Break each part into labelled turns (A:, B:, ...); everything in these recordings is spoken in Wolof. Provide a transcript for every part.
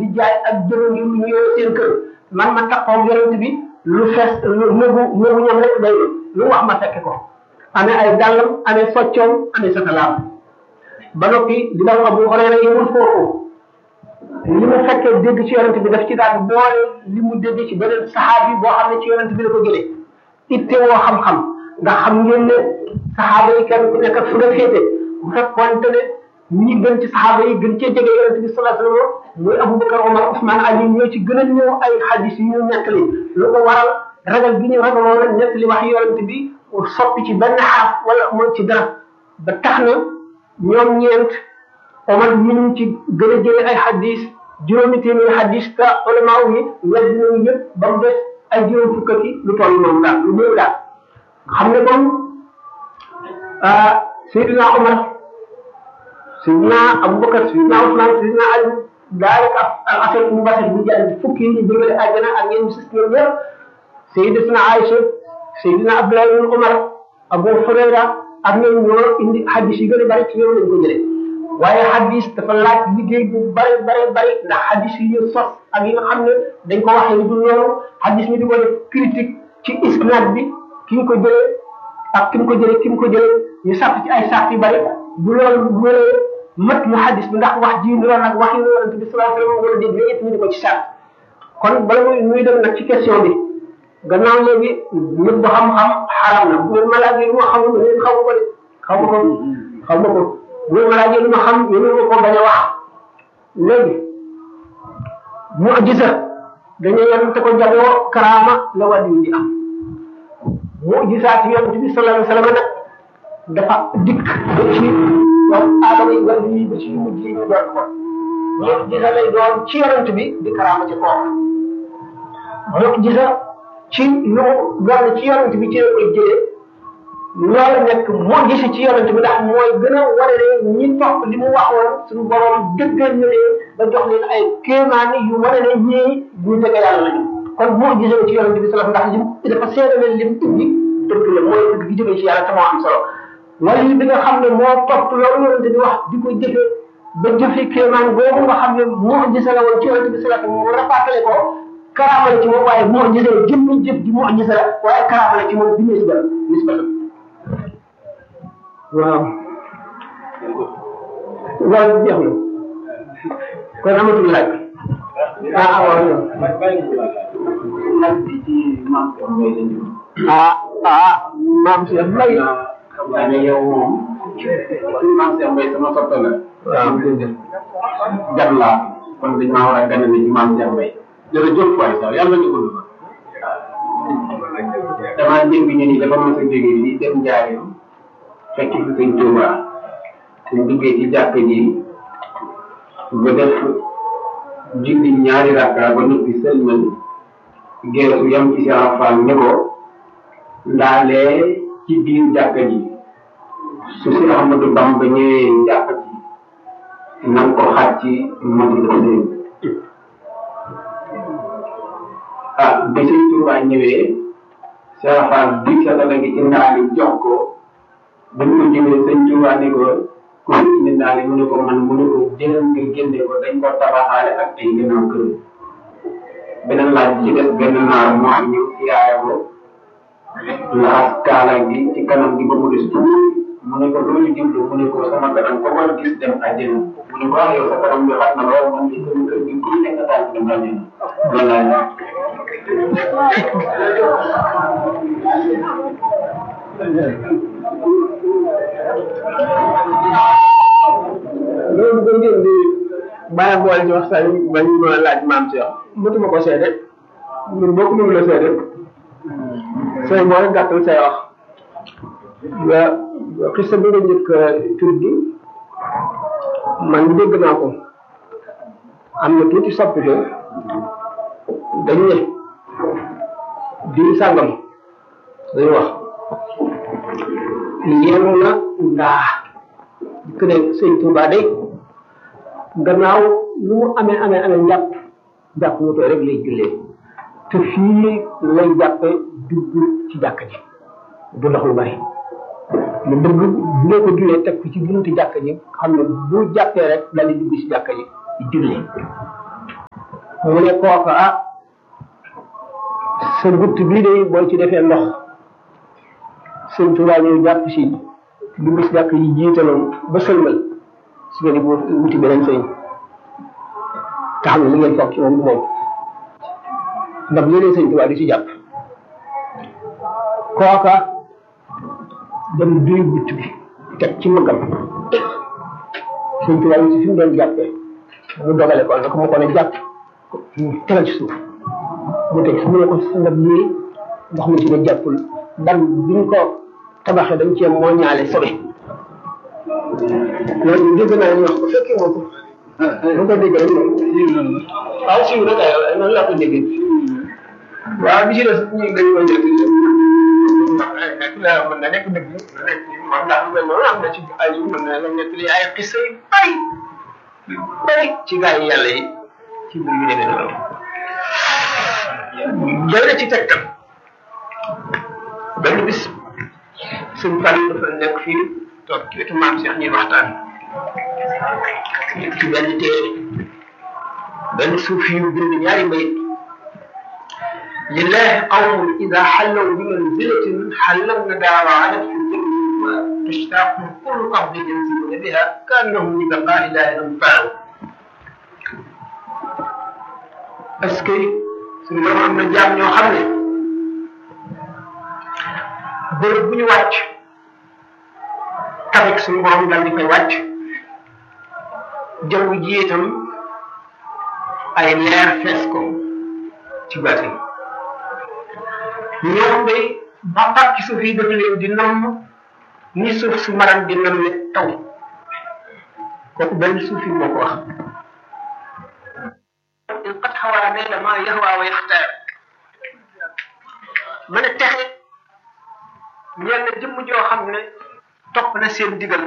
A: di jaay ak jënd ngir ñu yore seen kër man ma taxaw yonent bi lu fees lu nëbu nëbu ñam rek day lu wax ma fekke ko amee ay dàllam amee soccoom amee satalaam ba noppi li daw Abu Hurayra yemul foofu li mu fekkee dégg ci yonent bi daf ci daan boole li mu dégg ci beneen saxaabi boo xam ne ci yonent bi la ko jëlee itte woo xam-xam ndax xam ngeen ne saxaaba yi kenn ku nekk ak fu nga féete bu fekkoonte ne ñi gën ci saxaaba yi gën cee jege yonent bi sallallahu alayhi wasallam muy Abubakar Omar Ousmane Ali ñoo ci gën a ñëw ay xadis yu ñu nettali lu ko waral ragal gi ñu ragaloon a nettali wax yonent bi soppi ci benn xaaf wala mooy ci dara ba tax na ñoom ñeent Omar ñu ngi ci gën a jëlee ay xadis juróomi téeméeri xadis te ulama yi wedd nañu yëpp ba mu des ay juróom fukk ak lu toll noonu daal lu néew daal xam ne kon Seydina Omar Seydina Aboubacar Seydina Ousmane Seydina Ali daanaka al asal mu basal bu jàll fukki yi ñu jëmale àjjana ak ñeen sis ñoom ñëpp Seydina Aïcha Seydina Abdoulaye ibn Omar Abu Hurayra ak ñoom ñoo indi xadis yi gën a bari ci ñoom lañ ko jëlee waaye xadis dafa laaj liggéey bu bari bari bari ndax xadis yi ñu sos ak yi nga xam ne dañ ko waxee lu dul loolu xadis mi di ko def critique ci isnad bi ki ñu ko jëlee ak ki mu ko jëlee ki mu ko jëlee ñu sàpp ci ay sàpp yu bari bu loolu bu wéree mat mu xadis bi ndax wax ji loolu nag wax yi yonent bi sallallahu alayhi wasallam wala déet yooyu yëpp ñu di ko ci sàpp kon bala muy muy dem nag ci question bi gannaaw léegi nit bu xam-xam xaram na bu ngeen ma laajee lu ma xamul ngeen xamu ko de xamu ko xamu ko bu ngeen ma laajee lu ma xam yéen ma ko bañ a wax léegi mu'jiza dañuy yem te ko jagoo karaama la wàllu di am mu'jizaat yonent bi sallallahu alayhi wasallam nag dafa dikk ba ci doomu aadama yi wàllu yi ba ci yu mujj yi ñu doon ko mu'jiza lay doon ci yonent bi di karaama ci kooku mu'jiza ci lu doon ci yonent bi ci la koy jëlee loolu nekk mu'jiza ci yonent bi ndax mooy gën a wane ne ñi topp li mu waxoon suñu borom dëggal na leen ba jox leen ay kéemaan yu wane ne ñii ñu jege yàlla lañu kon mu'jiza ci yonent bi sallallahu ndax lim dafa seedale lim indi dëgg la mooy dëgg gi jógee ci yàlla te moo am solo wala bi nga xam ne moo topp loolu yonent bi wax di ko jëfe ba jëfe kéemaan boobu nga xam ne mu'jiza la woon ci yonent bi sallallahu mu rafatale ko karaama la ci moom waaye mu'jiza la jëmmi jëf ji mu'jiza la waaye karaama la ci moom bi nisba nisba waaw waaw jeex na kon amatul laaj ah waaw ah ah maam Cheikh Mbaye
B: xam naa ne yow moom maam Cheikh Mbaye sama soppe la
A: waaw dëgg
B: gan laa kon dañ maa war a ganale ci maam Cheikh Mbaye jërëjëf waay sax yàlla ñu gudd damaa dégg ñu ni dafa mos a jógee di dem njaareem fekk fi sëñ Touba suñ duggee ci jàkk ji ba def julli ñaari rakka ba noppi sëlmal geesu yam ci si Fall ne ko ndaalee ci biir jàkk ji su si Ahmadou Bamba ñëwee jàkk ji na nga ko xaaj ci matu la seen ah bi sëñ Touba ñëwee Cheikh Fall di sa dala gi ci ndaali jox ko dañ ko jëlee sëñ Touba ne ko ku fi indi ndaali mu ne ko man mu ne ko jëlal nga génne ko dañ ko tabaxaale ak ay gannaaw kër beneen laaj ci des benn naar moo am ñëw ci yaaya ko laxas kaala gi ci kanam gi ba mu des tuuti mu ne ko loolu jublu mu ne ko sama kanam ko war gis dem àjjana mu ne ko ah yow sa kanam bi xat na lool man de sama kër gi ku nekk daal dem àjjana loolu laa ñaan
A: loolu ko ngeen di bàyyi boole ci waxtaan yi ba ñu mën a laaj maam Cheikh mëtuma ko seede ñun bokk mënu la seede say moo rek gàttal say wax nga xista bi nga njëkk tudd man dégg naa ko am na tuuti soppite dañ ne diir sàngam dañu wax yenu na ndaa que ne sëñ Touba day gannaaw lu mu amee amee amee njàpp jàpp mu tooy rek lay jullee te fii lay jàppe dugg ci jàkk ji du ndox lu bari mu bëgg bu ngeen ko jullee teg ko ci buntu jàkk ji xam ne bu jàppee rek daal di dugg ci jàkk ji di jullee mu ne kooka ah sa gutt bii de boo ci defee ndox sëñ Tuubaa ñëw jàpp si du gis jàkk yi jiitaloon ba sëlmal su ngeen di wuti beneen sëñ te xam ne li ngeen foog ci moom du moom ndax léeg-léeg sëñ Tuubaa di ci jàpp kooka dem duy gutt bi teg ci mëggam sëñ Tuubaa yi si fi mu doon jàppee mu dogale ko nag mu ko ne jàpp tegal ci suuf mu teg mu ne ko ndab lii ndox mu ci ne jàppul ban biñ ko tabaxee dañ cee moo ñaale sobe loolu dégg naa ñu wax ko fekkee moo ko bu ko dégg rek moom waaw siiw na kay noonu laa ko déggee waaw bi ci des ñu dañ ko njëkk nekk la mën na nekk dëgg nekk moom ndax lu mel noonu am na ci ay mën na la nekk li ay xisa yu bari bari ci gaa yi yàlla yi ci mbir yu demee noonu jël na ci tegtal benn bis suñ fan dafa nekk fii toog ci wetu maam Cheikh ñuy waxtaan ci benn téere benn suuf yu bind ñaari mbayit lillahi qawmun ida xallaw bi manzilatin xallawna daawa alat fi dëkk تشتاق كل قبض ينزلون بها كانهم لبقاء لا ينفعون est-ce que suñu borom am na jaam ñoo xam ne bërëb bu ñu wàcc tamit suñu borom dal di fay wàcc jaww ji itam ay leer fees ko ci bati ñoom day bàmbaat ci suuf yi dafa leen di namm ni suuf su maram di namme taw kooku benn suuf yi moo ko wax in qad xawaa nayla ma yahwa wa yaxtaar mën a texe ñeel na jëmm joo xam ne topp na seen digal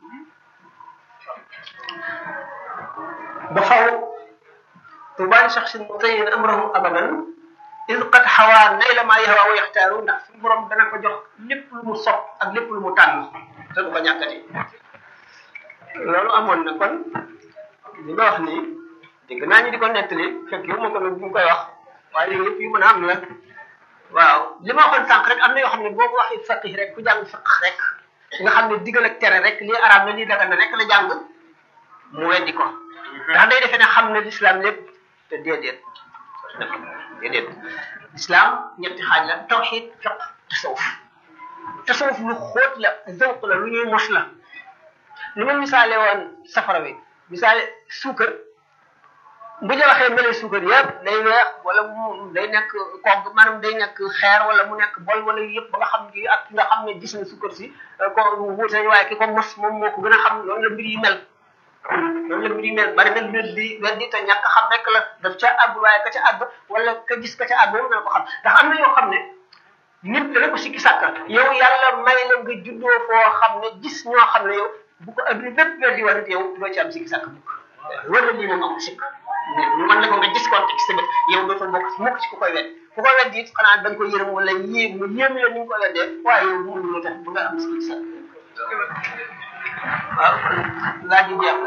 A: ba faw tubaani shaxsin mutayin amrahu abadan iz qad xawaa nayla ma yahwa wa yaxtaaru ndax suñu borom dana ko jox lépp lu mu sopp ak lépp lu mu tànn te du ko ñàkkati loolu amoon na kon li nga wax nii dégg naa ñu di ko nettali fekk yow ma ko nag bu koy wax waaye yooyu yëpp yu mën a am la waaw li ma waxoon sànq rek am na yoo xam ne boo ko waxee faqih rek ku jàng fiq rek nga xam ne digal ak tere rek lii arab na lii dagan na rek la jàng mu weddi ko ndax day defee ne xam ne l'islam lépp te déedéet déedéet islam ñetti xaaj la tawxid fiq tasawuf tasawuf lu xóot la zawq la lu ñuy mos la li ma misaale woon safara wi misaale suukar bu ñu waxee mele suukar yëpp day weex wala mu day nekk kogg maanaam day nekk xeer wala mu nekk bol wala yëpp ba nga xam ni ak nga xam ne gis na suukar si ko wuute waaye ki ko mos moom moo ko gën a xam loolu la mbir yi mel loolu la mbir yi mel bari na mbir di weddi te ñàkk xam rek la daf ca àgg waaye ka ca àgg wala ka gis ka ca àgg moom dana ko xam ndax am na yoo xam ne nit dana ko sikki sàkka yow yàlla may la nga juddoo foo xam ne gis ñoo xam ne yow bu ko adduna bépp weddi woon yow doo ci am sikki sàkk mukk wala lii moom amul sikk ñu mën la ko nga gis ko ci sa bët yow dootoo bokk mukk ci ku koy wedd ku koy wedd it xanaa da nga ko yërëm wala yéem mu yéem la ni nga ko weddee waaye yow bu mu tax bu nga am sikki sàkk waaw laaj yi jeex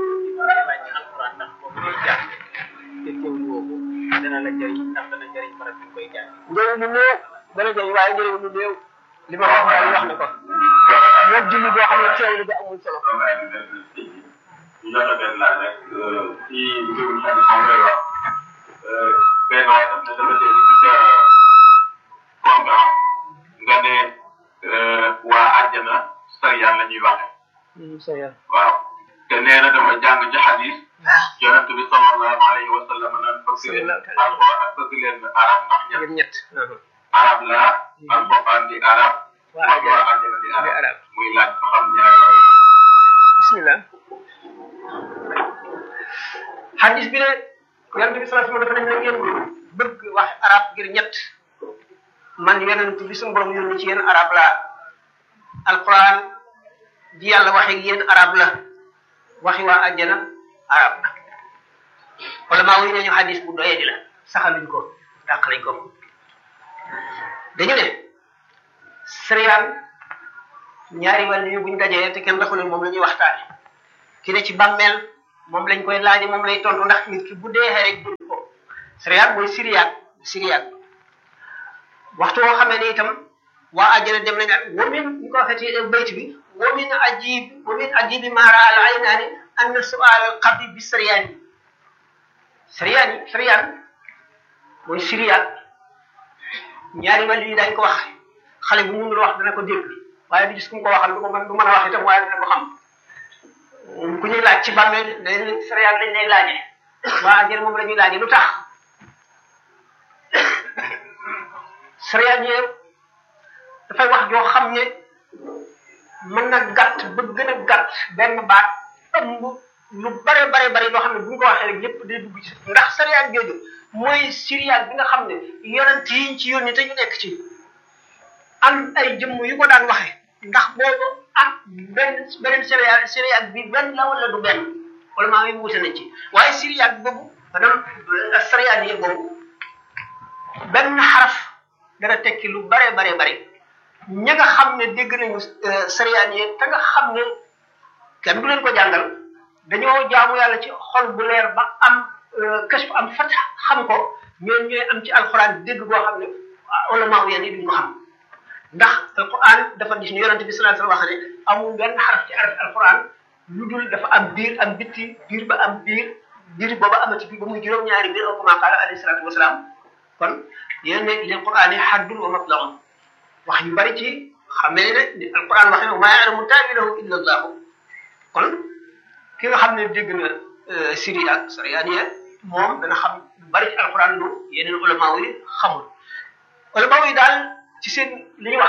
C: dana la jëriñ ndax dana jëriñ barab bi koy jàng
A: njëriñ lu néew dana jëriñ waaye njëriñ lu néew li ma wax daal wax na ko moom julli boo xam ne teewlu bi amul solo
D: ñu jot a benn laaj rek ci mbirum xel moom lay wax benn waay daf ne dafa dégg ci sa programme nga ne waa àjjana sariyaan la ñuy waxe waaw te nee na dama jàng ci xadis yonent bi sallallahu alayhi wa sallam naan bëgg leen alquran ak bëgg leen arab ndax ñett
A: ñett
D: arab la alquran di arab
A: waa
D: wax waa
A: àjjana
D: àjjana di
A: di
D: arab
A: arab
D: muy laaj ba xam ñaar yooyu
A: bismillah hadis bi ne yonent bi sallallahu alayhi wa sallam dafa ne na ngeen bëgg wax arab ngir ñett man yonent bi suñu borom yónni ci yéen arab la alquran ji yàlla waxe ak yéen arab la waxi waa àjjana arab la wala maa wuy nañu hadis bu doyee di la saxaluñ ko dàq nañ ko dañu ne sëriyaan ñaari wàll yu buñ dajee te kenn raxu leen moom la ñuy waxtaane ki ne ci bàmmeel moom lañ koy laaji moom lay tontu ndax nit ki bu dee rek jël ko sariyaat mooy siriyaat siriyaat waxtu woo xamee ne itam waa àjjana dem nañ ak wamin ñu ko waxee ci bayt bi wamin ajib wamin ajibi maara al aynaani anna sual al qabri bi sariyaani sariyaan yi sariyaan mooy siriyaat ñaari wàll yi dañ ko wax xale bu mënul wax dana ko dégg waaye du gis ku mu ko waxal du ko mën du mën a wax itam waaye dana ko xam ku ñuy laaj ci bàmmeel dañ sariyaan lañ lay laaje waa àjjana moom la ñuy laaje lu tax sariyaan yi dafay wax joo xam ne mën na gàtt ba gën a gàtt benn baat ëmb lu bare bare bare loo xam ne bu ñu ko waxee rek lépp day dugg ci ndax sariyaan jooju mooy siriyaan bi nga xam ne yonent yi ci yónni te ñu nekk ci am ay jëmm yu ko daan waxe ndax boobu ak benn beneen siriyaan siriyaan bi benn la wala du benn wala maa ngi wute nañ ci waaye siriyaan boobu maanaam sariyaan yi boobu benn xaraf dana tekki lu bare bare bare ña nga xam ne dégg nañu sariyaan yi te nga xam ne kenn du leen ko jàngal dañoo jaamu yàlla ci xol bu leer ba am kashf am fat xam ko ñoom ñooy am ci alquran dégg boo xam ne ulama yéen yi duñ ko xam ndax alquran dafa gis ni yonente bi sallallahu alayhi wasallam wax ne amul benn xaraf ci araf alquran lu dul dafa am biir am bitti biir ba am biir biir booba amati biir ba muy juróom-ñaari biir aw kama qaala alayhi salatu wasalaam kon yéen ne lil quran yi haddun wa matlaun wax yu bari ci xamee ne ni alquran waxee ne maa ya'lamu ta'wilahu illa allah kon ki nga xam ne dégg na siri ak sariyaniya moom dana xam lu bari ci alquran lu yeneen ulama yi xamul ulama yi daal ci seen li ñu wax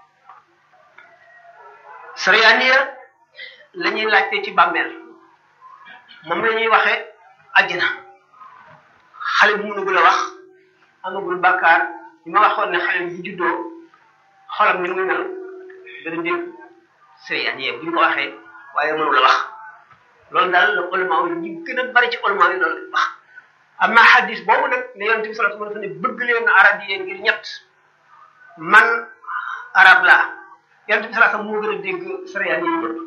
A: sariyaniya la ñuy laajte ci bàmmeel moom la ñuy waxee àjjana xale bu mënugul a wax amagul bàkkaar ñu ma waxoon ne xale bu juddoo xolam ni muy mel dana dégg sariyaniya bu ñu ko waxee waaye mënul a wax loolu daal la ulama yi ñi gën a bari ci ulama yi loolu wax amma hadis boobu nag ne yonent bi sallallahu alayhi wasallam ne bëgg leen arab yi ngir ñett man arab laa yonent bi sallallahu alayhi wasallam moo gën a dégg sariyaan yi ñëpp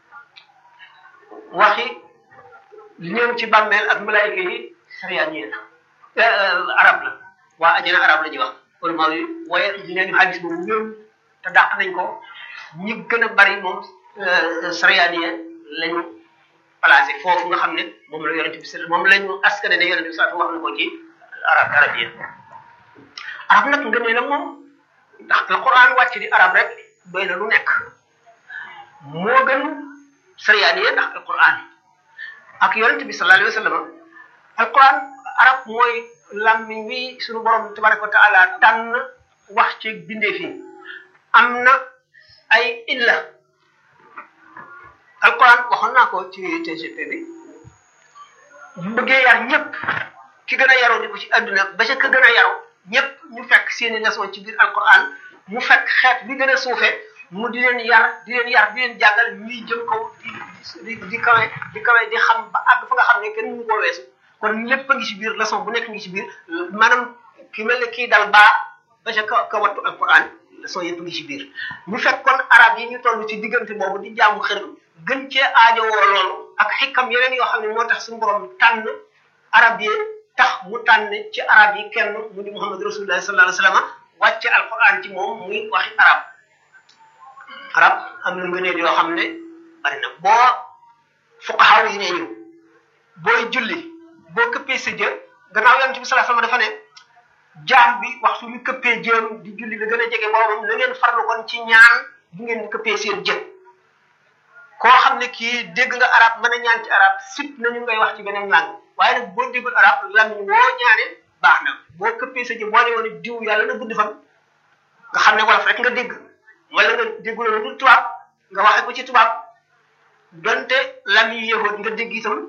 A: waxi li ñëw ci bàmmeel ak malaayika yi sariyaan yi la arab la waa ajana arab la ñuy wax ulama yi waaye nee ñu hadis boobu ñëw te dàq nañ ko ñi gën a bari moom sariyaan yi lañu placé foofu nga xam ne moom la yonente bi moom lañu askane ne yonente bi saa wax na ko ci arab arab yi arab nag nga ne la moom ndax la quran wàcc di arab rek doy na lu nekk moo gën sariyaan yi ndax alquran ak yonente bi sallallahu alayhi wa sallam alquran arab mooy lammiñ wi suñu borom tabaraka wa taala tànn wax ci bindee fi am na ay illa alquran waxoon naa ko ci TGP bi bu bëggee yar ñëpp ki gën a yaroo di ko ci adduna ba ca ka gën a yaroo ñëpp ñu fekk seeni leçon ci biir alquran mu fekk xeet bi gën a suufe mu di leen yar di leen yar di leen jàngal ñuy jëm kaw di di di kawe di kawe di xam ba àgg fa nga xam ne kenn mënu koo weesu kon lépp a ngi ci biir leçon bu nekk ngi ci biir maanaam ki mel ne kii dal baa ba ca ka ka wattu alquran leçon yëpp ngi ci biir ñu fekk kon arab yi ñu toll ci diggante boobu di jaamu xër gën cee aajowoo loolu ak xikam yeneen yoo xam ne moo tax suñu borom tànn arab yi tax mu tànn ci arab yi kenn mu di muhammad rasulullah sallallahu alayhi wasallam wàcce alquran ci moom muy waxi arab arab am na ngëneel yoo xam ne bari na boo fuqahaa yi ne ñu booy julli boo këppee sa jë gannaaw yonent bi sallallahu alayhi wasallam dafa ne jaam bi waxtu ñu këppee jëm di julli la gën a jege boromam na ngeen farlu kon ci ñaan bu ngeen këppee seen jë koo xam ne kii dégg nga arab mën a ñaan ci arab sip nañu ngay wax ci beneen langue waaye nag boo déggul arab lamiñ woo ñaane baax na boo këppee sa jë boo ne woon diw yàlla na gudd fan nga xam ne wolof rek nga dégg wala nga déggul lu dul tubaab nga waxe ko ci tubaab donte lamiñ yëhoot nga dégg itam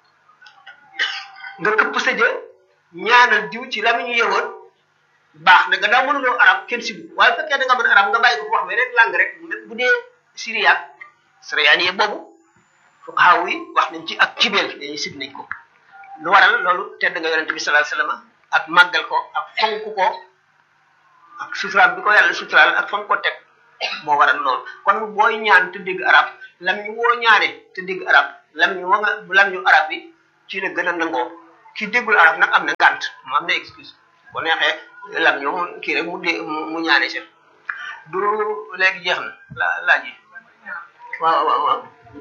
A: nga këpp sa jë ñaanal diw ci lamiñu yëhoot baax na nga daa mënuloo arab kenn sibu waaye fekkee da nga mën arab nga bàyyi ko wax beneen langue rek bu dee syriaque sariyaani boobu fuqahaa yi wax nañ ci ak cibeel dañuy sib nañ ko lu waral loolu tedd nga yonente bi sallallahu alayhi wasallam ak màggal ko ak fonk ko ak suturaal bi ko yàlla suturaal ak fonk ko teg moo waral loolu kon booy ñaan te dégg arab lam ñu woo ñaane te dégg arab lam ñu wa nga lam ñu arab bi ci la gën a nangoo ki déggul arab nag am na ngànt mu am na excuse bu neexee lam ñoom kii rek mu dé mu ñaane si du léegi jeex na la laaj yi waaw waaw waaw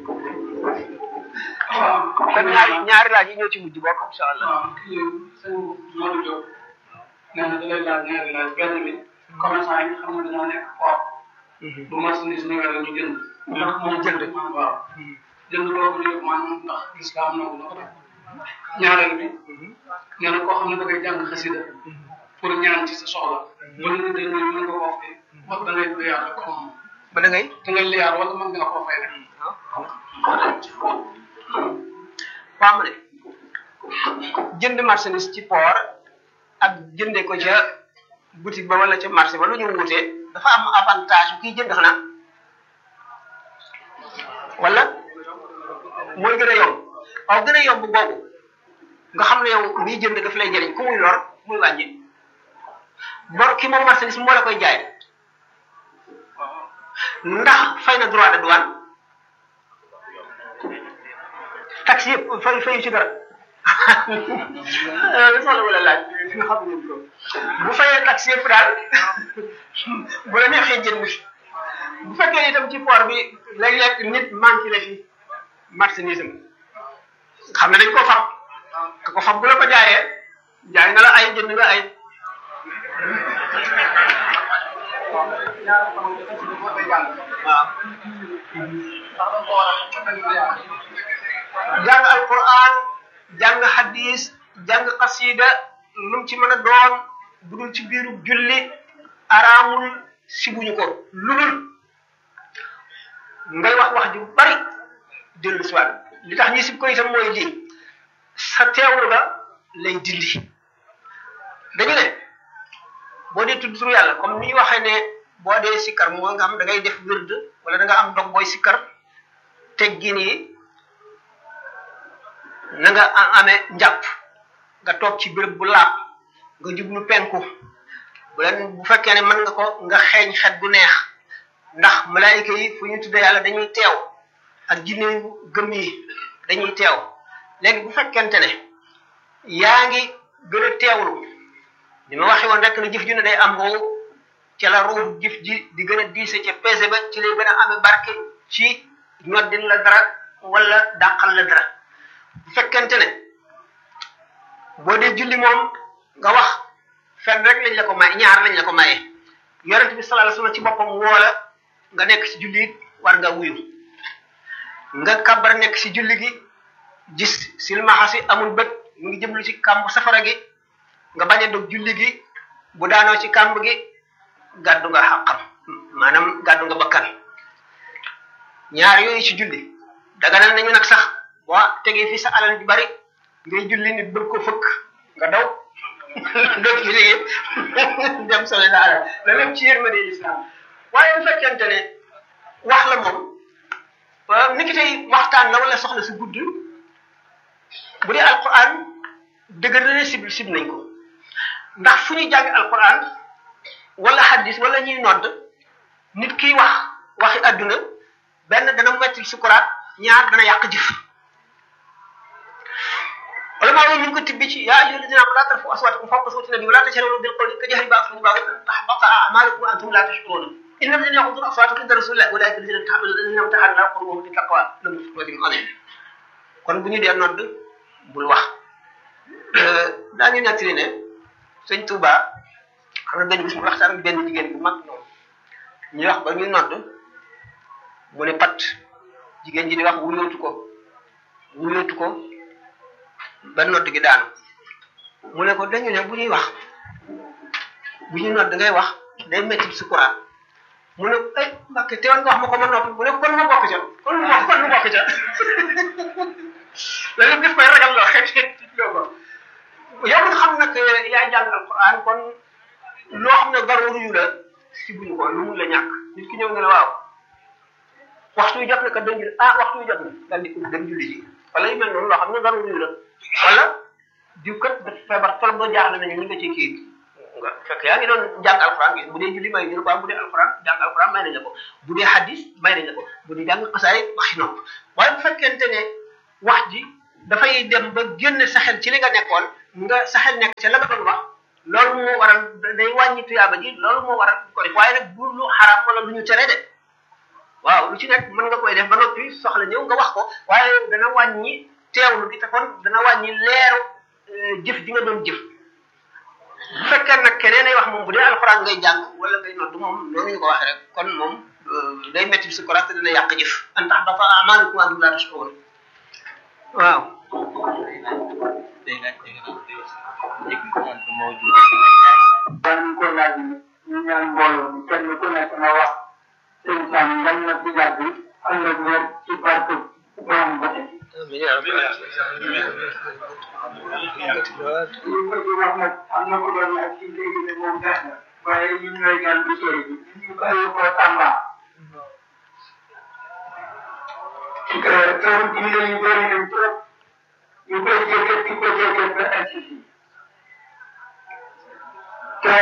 A: kon ñaari ñaari laaj yi ñoo ci mujj bokk incha allah
E: waaw kii sëñ Modou Diop nee na da lay laaj ñaari laaj benn bi commerçant yi nga xam ne dañoo nekk port bu marchandise ñëwee la ñu jënd ndax moom jënd waaw jënd boobu ñu maanaam ndax islam nangu na ko def ñaareel bi nee na koo xam ne da ngay jàng xasida pour ñaan ci sa soxla ba lu ñu jënd mën nga koo fay wax da ngay liyaar rek comme
A: ba da ngay
E: da ngay liyaar wala mën nga koo fay rek
A: waaw ma ne jënd marchandise ci port ak jënde ko ca boutique ba wala ca marché ba lu ñu wutee dafa am avantage kiy jënd xanaa wala mooy gën a yomb waaw gën a yomb boobu nga xam ne yow miy jënd daf lay jëriñ ku muy lor muy wàññi bor ki moom marchandise moo la koy jaay ndax fay na droit de douane taxi yëpp fay fayu ci dara soxla wala laaj nga xam ne ko bu fayee taxi yëpp daal bu la neexee jënd bu fekkee itam ci port bi léeg-léeg nit manqué la fi marchandise am xam ne dañ ko fab ka ko fab bu la ko jaayee jaay na la ay jënd nga ay waaw jàng alquran jàng hadis jàng xasida lu mu ci mën a doon bu dul ci biiru julli araamul sibuñu ko lulul ngay wax wax ju bari dellu si waat li tax ñi sib ko itam mooy lii sa teewlu ga lay dindi dañu ne boo dee tudd turu yàlla comme ni ñu waxee ne boo dee sikkar moo nga xam da ngay def wird wala da nga am dog booy sikkar teggin yi na nga amee njàpp nga toog ci béréb bu laab nga jublu penku bu leen bu fekkee ne mën nga ko nga xeeñ xet gu neex ndax malaayika yi fu ñu tudde yàlla dañuy teew ak jinne yu gëm yi dañuy teew léegi bu fekkente ne yaa ngi gën a teewlu li ma waxee woon rek ne jëf ju ne day am ruu ci la ruu jëf ji di gën a diise ca pese ba ci lay gën a amee barke ci ñoddin la dara wala dàqal la dara bu fekkente ne boo dee julli moom nga wax fenn rek lañ la ko may ñaar lañ la ko maye yonent bi sallallahu alayhi wasallam ci boppam woola nga nekk ci julli it war nga wuyu nga kabar nekk ci julli gi gis silmaxa si amul bët mu ngi jëmlu ci kàmb safara gi nga bañ a dog julli gi bu daanoo ci kàmb gi gàddu nga xàqam maanaam gàddu nga bakkan ñaar yooyu ci julli daganal nañu nag sax boo tegee fi sa alal ju bari ngay julli nit bëgg ko fëkk nga daw doo ci liggéey dem sole sa alal la lépp ci yërmande islam waaye bu fekkente ne wax la moom ni ki tey waxtaan la wala soxla si gudd bu dee alquran dëgër na ne sib sib nañ ko ndax fu ñuy jàng alquran wala hadis wala ñuy nodd nit kiy wax waxi adduna benn dana metti sukuraat ñaar dana yàq jëf wala maa ngi ñu ko tibbi ci yaa ayyuha alladina amanu la tarfu aswatakum fawqa sawti nabi wala tajharu bil qawli ka jahri ba'dikum ba'dan tahbata a'malukum wa antum la tashkuruna inna alladina yaghudduna aswatahum inda rasulillahi ulaika alladina imtahana Allahu qulubahum lit taqwa lahum ajrun azim kon bu ñu dee nodd bul wax daañu nettali ne sëñ Touba xam na benn bis mu waxtaan ak benn jigéen bu mag noonu ñuy wax ba ñu nodd mu ne pat jigéen ji di wax wuyootu ko wuyootu ko ba nodd gi daanu mu ne ko dañu ne bu ñuy wax bu ñuy nodd ngay wax day métti sukuraat mu ne ay mbàkke teewoon nga wax ma ko ma noppi mu ne kon ma bokk ca kon ma kon ma bokk ca loolu def koy ragal loo xeet loo ko yow nga xam nag yaay jàng alquran kon loo xam ne daruuru yu la si buñu ko lu mun la ñàkk nit ki ñëw nga ne waaw waxtu yu jot na kat dañ julli ah waxtu yu jot na daal di dem julli ji wala yu mel noonu loo xam ne daruuru yu la wala diw kat dafa feebar trop ba jaaxle nañu ñu nga ci kii nga fekk yaa ngi doon jàng alquran gi bu dee julli may ñu ne ko bu dee alquran jàng alquran may nañ la ko bu dee hadis may nañ la ko bu dee jàng xasaay waxi nopp waaye bu fekkente ne wax ji dafay dem ba génn sa xel ci li nga nekkoon nga sa xel nekk ca la nga doon wax loolu moo waral day wàññi tuyaaba ji loolu moo waral ko def waaye nag bu lu xaram wala lu ñu tere de waaw lu ci nekk mën nga koy def ba noppi soxla ñëw nga wax ko waaye dana wàññi teewlu gi te kon dana wàññi leeru jëf ji nga doon jëf bu fekkee nag keneen ay wax moom bu dee alxuraan ngay jàng wala ngay noddu moom noonu ñu ko waxee rek kon moom day métti si koraat te dina yàq jëf an tax dafa amaalukum antum laa tashkuruun waaw
F: ban ko laaj ñu ñaan mbooloo mi kenn ku nekk na wax seen sam ngañ na ci jàpp bi am na wér ci barke borom ba tey li ko ci wax nag am na ko doon laaj ci léegi ne moom gas na waaye ñun ñooy gan bu sori bi ñu bàyyi ko Tamba teewul ci la ñu bëri nañ trop ñu koy jëkkat di ko jëkkat ba agsi fii te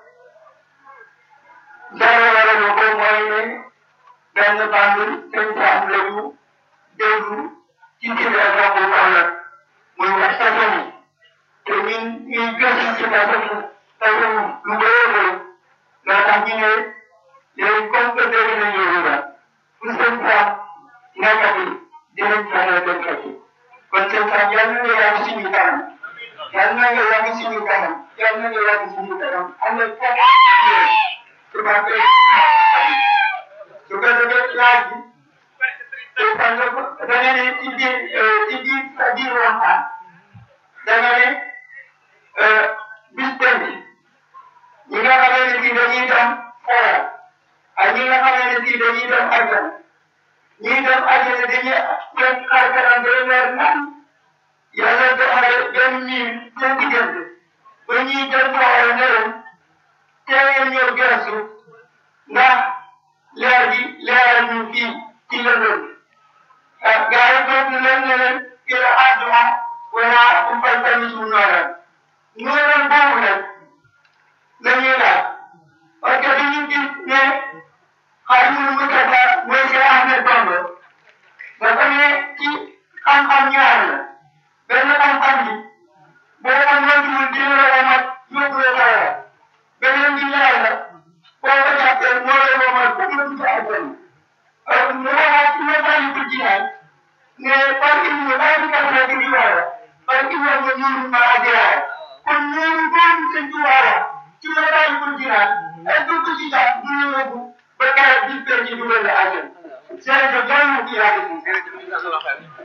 F: dara waral ko mooy ne benn bànn sëñ Saam la ñu déglu ci ndigal boobu wala muy wax tasani te ñun ñuy gëstu ci tasani tasani lu bëree bëri loo tax ñu ne léegi comme que dégg nañ yooyu la fu sëñ Saam nekkati dinañ fexe dem fekki kon sëñ Saam yal na nga yàgg suñu kanam yal na nga yàgg suñu kanam yal na nga yàgg suñu kanam am na fekk su ma koy su ko defee laaj bi te xam nga da nga ne ci biir ci biir sa biir waxtaan da nga ne bis penc ñi nga xamee ne si dañuy dem xoola ak ñi nga xamee ne si dañuy dem àjjana ñi dem àjjana dañuy dem xar kanam day leer naan yàlla doxale benn miin seen diggante ba ñuy dem xoola ne leen teewee ñëw gëstu ndax leer bi leeral ñu fii ci lëndëm ah gars yi toog leen ne leen ila àdduna wala umpal tamit su nooral nooral boobu nag la ñuy laaj parce que dañu gis ne xarimul mutaka mooy Cheikh Ahmed Bamba dafa ne ci xam-xam ñaar la benn xam-xam bi boo ko moytuwul dina la womat yóbbu la dara beneen bi ñaar la boo ko jàppee moo lay womat ba mu ci àjjana mu waxaat ci message bu jihaad ne par ilmu laa di kasa di diwaara par ilmu nga ñuuru ma ajiraaya kon ñuuru boobu sëñ Tuubaa ci message bu jihaad est ce que ci sax du ñu yóbbu ba keroog bis bee ci dugal la àjjana jërëjëf yàlla na ci yàgg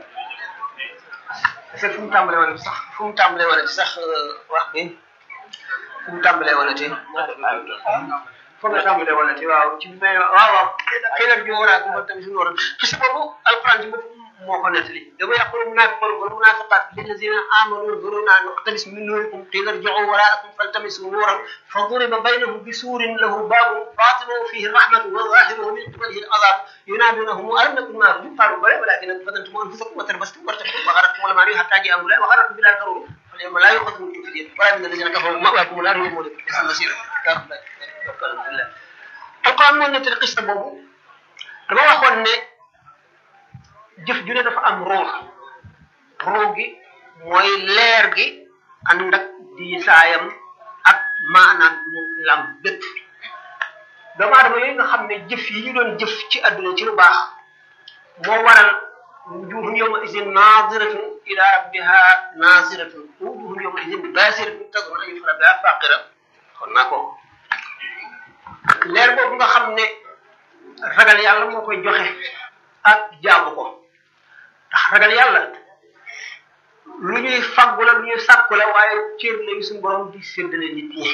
A: c'est fu mu tàmbalee woon sax fu mu tàmbalee woon ci sax wax bi fu mu tàmbalee woon ci fu mu tàmbalee woon ci waaw ci bi may waaw waaw xëy na bi war a ko tamit suñu waroon parce que boobu alquran ci bopp moo ko nettali dama yaqulu munafiqun wal munafiqat lillazina amanu zuruna naqtabis min nurikum qila irji'u wara'akum faltamisu nuran فضرب بينهم بسور له باب باطنه فيه الرحمة وظاهره من قبله العذاب ينادونهم ألم نكن معكم قالوا بلى ولكن فتنتم أنفسكم وتربستم وارتبتم وغرتكم الأماني حتى جاء أمر الله وغركم بالله الغرور فاليوم لا يؤخذ منكم فدية ولا من الذين كفروا مأواكم النار هم مولد بئس المصير يا رب الله القرآن moo nettali qissa boobu dama waxoon ne jëf ju ne dafa am ruux ruux gi mooy leer gi ànd ak diisaayam ak maanaam mu lam bépp doomu aadama yooyu nga xam ne jëf yi ñu doon jëf ci àdduna ci lu baax moo waral wujuhun yawma izin naziratun ila rabbiha naziratun wujuhun yawma izin basiratun tazunnu an yuf'ala biha faqira kon naa ko leer boobu nga xam ne ragal yàlla moo koy joxe ak jaamu ko ndax ragal yàlla lu ñuy faggu la lu ñuy sàkku la waaye cër la yu suñu borom di séddale nit ñi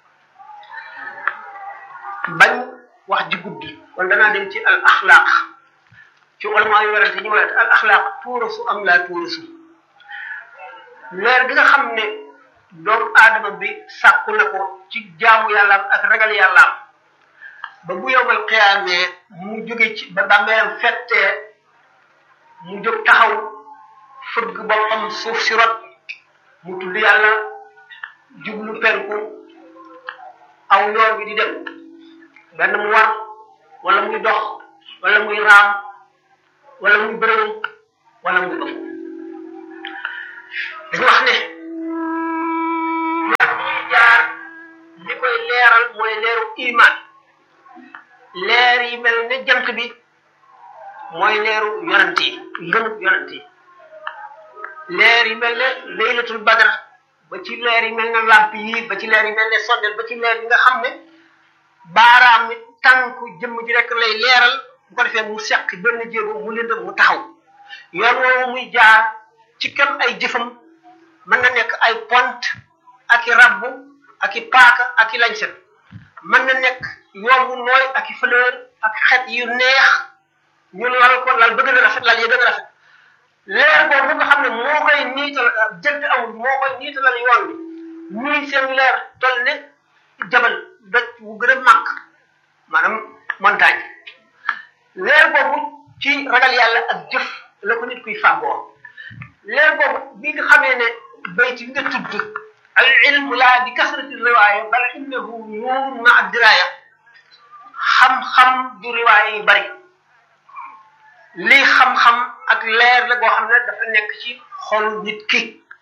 A: bañ wax ji guddi kon danaa dem ci al axlaaq ci ulama yu werante ñi ma al axlaaq tuurasu am laa tuurasu leer gi nga xam ne doomu aadama bi sàkku na ko ci jaamu yàllaam ak ragal yàllaam ba bu yowmal xiyaamee mu jóge ci ba bàmmeelam fettee mu jóg taxaw fëgg boppam suuf si rot mu tudd yàlla jublu penku aw yoon bi di dem benn mu war wala muy dox wala muy raam wala muy bërëw wala muy dox dañu wax ne yoon yi jaar li koy leeral mooy leeru iman leer yi mel ne jant bi mooy leeru yonent yi ngëmub yonent yi leer yi mel ne laylatul badar ba ci leer yi mel ne lamp yi ba ci leer yi mel ne sondel ba ci leer yi nga xam ne baaraam mi tànku jëmm ji rek lay leeral bu ko defee mu seq benn jéego mu lëndëm mu taxaw yoon woowu muy jaar ci kem ay jëfam mën na nekk ay pont ak i rabbu ak i paaka ak i lañset mën na nekk yoon wu nooy ak i fleur ak xet yu neex ñu lal ko lal ba gën a rafet lal ya gën a rafet leer boobu nga xam ne moo koy niital jënd amul moo koy niitalal yoon bi muy seen leer toll ne jabal doj wu gën a màgg maanaam montagne leer boobu ci ragal yàlla ak jëf la ko nit kuy fàggoo leer boobu bi nga xamee ne bayt bi nga tudd al ilmu laa bi kasrati riwaaya bal innahu nuurun ma ad diraaya xam-xam du riwaaya yu bari lii xam-xam ak leer la goo xam ne dafa nekk ci xolu nit ki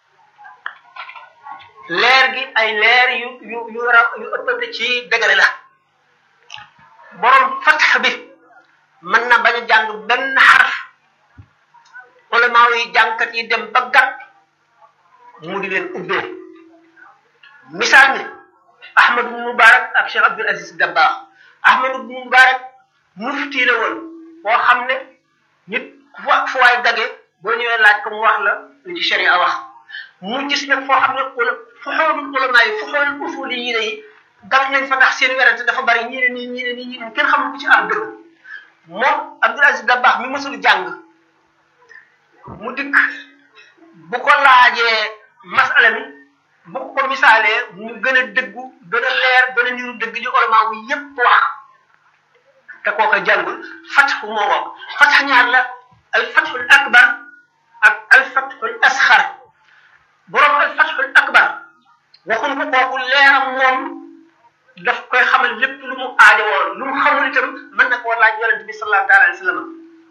A: leer gi ay leer yu yu yu ra yu ëppante ci dëgëre la borom fatx bi mën na bañ a jàng benn xarf ulamaaw yi jàngkat yi dem ba gàtt mu di leen ubbee misaal mi ahmad ibn mubarak ak cheikh abdul aziz dabbaax ahmad ibn mubarak mufti la woon boo xam ne nit fu fu waay dage boo ñëwee laaj ko mu wax la lu ci sharia wax mu gis nag foo xam ne ula fu xoolul ulamaa yi fu xoolul usuli yi yi gam nañ fa ndax seen werante dafa bari ñii ne nii ñii ne nii ñii ne kenn xamul ku ci am dëgg moom abdul aziz dabbaax mi mësul jàng mu dikk bu ko laajee masala mi bu ko misaalee mu gën a dëggu gën a leer gën a niru dëgg li ulamaa wu yépp wax te kooka jàngul fatxu moo woog fatx ñaar la al fatxul akbar ak al fatxul asxar borom al fatxul akbar waxuñ ko kooku leeram moom daf koy xamal lépp lu mu aajowoo lu mu xamul itam mën na koo laaj yonente bi sallallahu taala alayhi wa sallam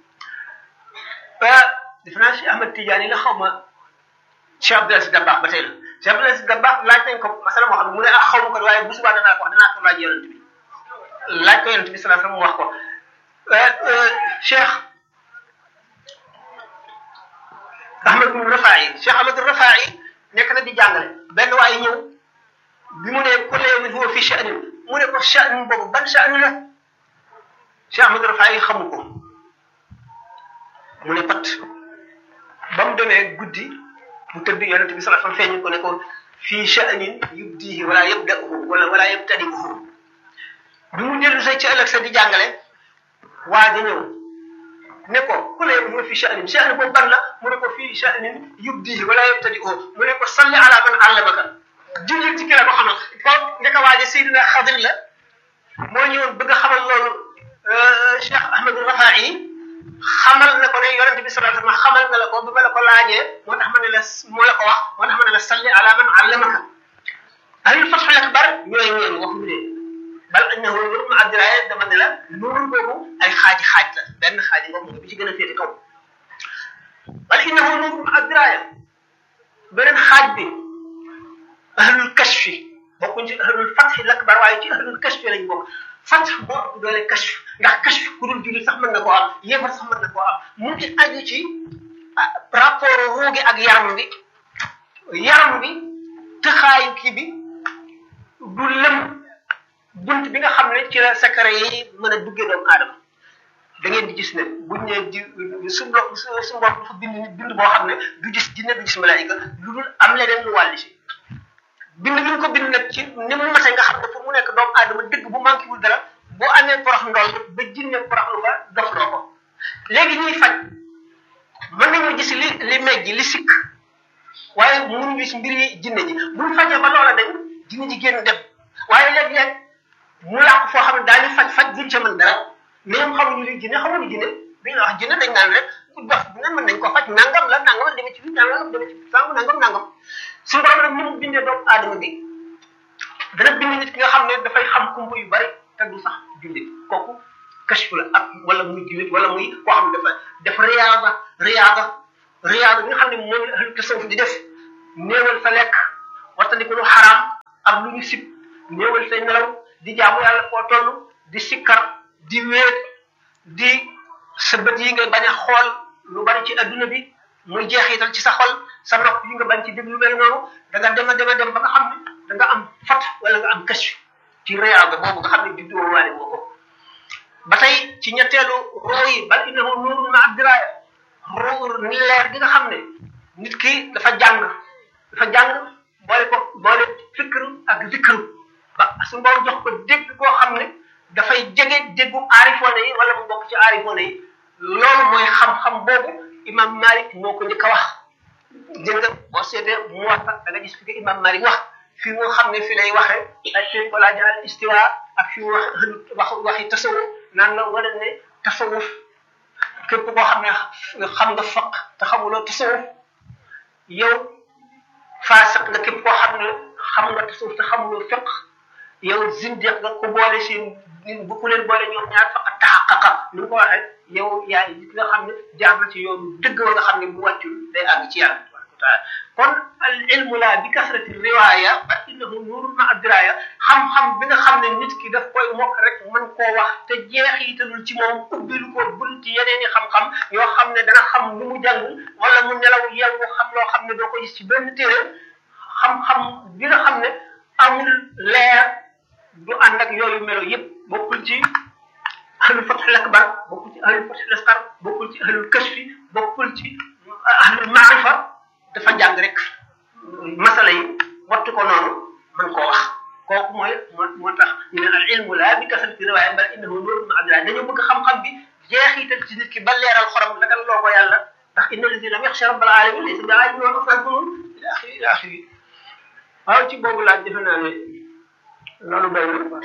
A: defe naa si Ahmad Tidiane la xaw ma Cheikh Abdul Aziz Dabakh ba tey la Cheikh Abdul Aziz Dabakh laaj nañ ko masala moo xam ne mu ne ah xaw ma ko waaye bu subaa danaa ko wax danaa ko laaj yonente bi laaj ko yonente bi sallallahu alayhi wa sallam mu wax ko Cheikh Ahmad ibn Rafaa'i Cheikh Ahmad Rafaa'i nekk na di jàngale benn waaye ñëw bi mu ne kullu yawmin huwa fi sha'nin mu ne ko sha'nin boobu ban sha'nin la Cheikh Ahmad Rafaa'i xamu ko mu ne pat ba mu demee guddi mu tëdd yonent bi sallallahu alayhi wasallam feeñu ko ne ko fii sha'nin yubdihi wala yabda'uhu wala wala yabtadi'uhu bi mu dellu say ci ëllëg sa di jàngale waa ja ñëw ne ko ku ne mu ne fii sha'nin sha'nin boobu ban la mu ne ko fii sha'nin yubdihi wala yabtadi'uhu mu ne ko salli ala man allamaka jullit ci ki la ko xamal ko ndeka waa ja Seydina Xadir la moo ñëwoon bëgg a xamal loolu Cheikh Ahmadou Rafa'i xamal na ko ne yonente bi sallallahu alayhi wasallam xamal na la ko bi ma la ko laajee moo tax ma ne la moo la ko wax moo tax ma ne la salli ala man allamaka ahlul fathul akbar ñooy ñeen wax mu ne bal annahu nurun ma abdiraaye dama ne la nurun boobu ay xaaji xaaj la benn xaaji boobu bi ci gën a féete kaw bal innahu nurun ma abdiraaye beneen xaaj bi ahlul kashfi bokkuñ ci ahlul fathul akbar waaye ci ahlul kashfi lañ bokk fath moo ëpp doole kashf ndax kashf ku dul jullit sax mën na koo am yéefar sax mën na koo am mu ngi aju ci rapport ruugi ak yaram bi yaram bi tëxaayu kii bi du lëm bunt bi nga xam ne ci la secret yi mën a duggee doomu aadama da ngeen di gis ne buñ ne di su mbo su su mbokk dafa bind bind boo xam ne du gis jinne du gis malaayika lu dul am leneen lu wàlli si bind bi ñu ko bind nag ci ni mu mate nga xam ne pour mu nekk doomu aadama dëgg bu manqué wul dara boo amee porox ndool ba jinne porox lu fa dox loo ko léegi ñuy faj mën nañu gis li li mejj li sikk waaye mënuñu gis mbir yi jinne ji buñ fajee ba loola dañ jinne ji génn dem waaye léeg-léeg mu làqu foo xam ne daañu faj faj duñ ca mën dara même xamuñu li jinne xamuñu jinne bi ñu wax jinne dañ naan rek ku dox bu ne mën nañ ko faj nangam la nangam la demee ci biir nangam demee ci sàngu nangam nangam suñu borom nag ni mu bindee doomu aadama bi dana bind nit ki nga xam ne dafay xam kumpa yu bari te du sax jullit kooku kashfu la ak wala muy jullit wala muy koo xam ne dafa def riyaada riyaada riyaada bi nga xam ne moom la ahlu tasawuf di def néewal sa lekk wattandiku lu xaraam ak lu ñu sib néewal say nelaw di jaamu yàlla foo toll di sikkar di wéet di sa bët yi nga bañ a xool lu bari ci adduna bi muy jeexital ci sa xol sa nopp yi nga bañ ci déglu lu mel noonu da nga dem a dem a dem ba nga xam ne da nga am fat wala nga am kës ci réyaaba boobu nga xam ne juddoo waale woo ko ba tey ci ñetteelu roo yi bal innahu nuurun ma abdiraaya roo ni leer gi nga xam ne nit ki dafa jàng dafa jàng boole ko boole fikru ak zikru ba su mboom jox ko dégg koo xam ne dafay jege déggu aarifoone yi wala mu bokk ci aarifoone yi loolu mooy xam-xam boobu imam malik moo ko njëkk a wax dégg nga boo seetee mu wax da nga gis fi ko imam malik wax fi mu xam ne fi lay waxe ak fi ko laa jaral istiwa ak fi mu wax wax waxi tasawuf naan la wala ne tasawuf képp koo xam ne xam nga faq te xamuloo tasawuf yow faasiq nga képp koo xam ne xam nga tasawuf te xamuloo fiq yow zindiq nga ko boole seen bu ku leen boole ñoom ñaar faq taxaqaqa ni mu ko waxee yow yaay nit nga xam ne jaar na ci yoonu dëgg wa nga xam ne bu wàccul day àgg ci yàlla tabaraka wa taala kon al ilmu la bi kasrati riwaya ba innahu nuurun ma adraya xam-xam bi nga xam ne nit ki daf koy mokk rek mën koo wax te jeexitalul ci moom ubbilu ko bunti yeneen i xam-xam yoo xam ne dana xam lu mu jàng wala mu nelaw yeewu xam loo xam ne doo ko gis ci benn téere xam-xam bi nga xam ne amul leer du ànd ak yooyu melo yépp bokkul ci ahlul fathul akbar bokkul ci ahlul fathul asqar bokkul ci ahlul kashfi bokkul ci ahlul maarifa dafa jàng rek masala yi wattu ko noonu mën koo wax kooku mooy moo moo tax ñu ne al ilmu la bi kasrati riwaaya bal innahu nuurun ma abdillah dañoo bëgg xam-xam bi jeexital ci nit ki ba leeral xorom dagal loo ko yàlla ndax inna lazi lam yaxsha rabbal alamin laysa bi aalimin wa asrarun ila axiri ila axiri waaw ci boobu laaj defe naa ne loolu doy na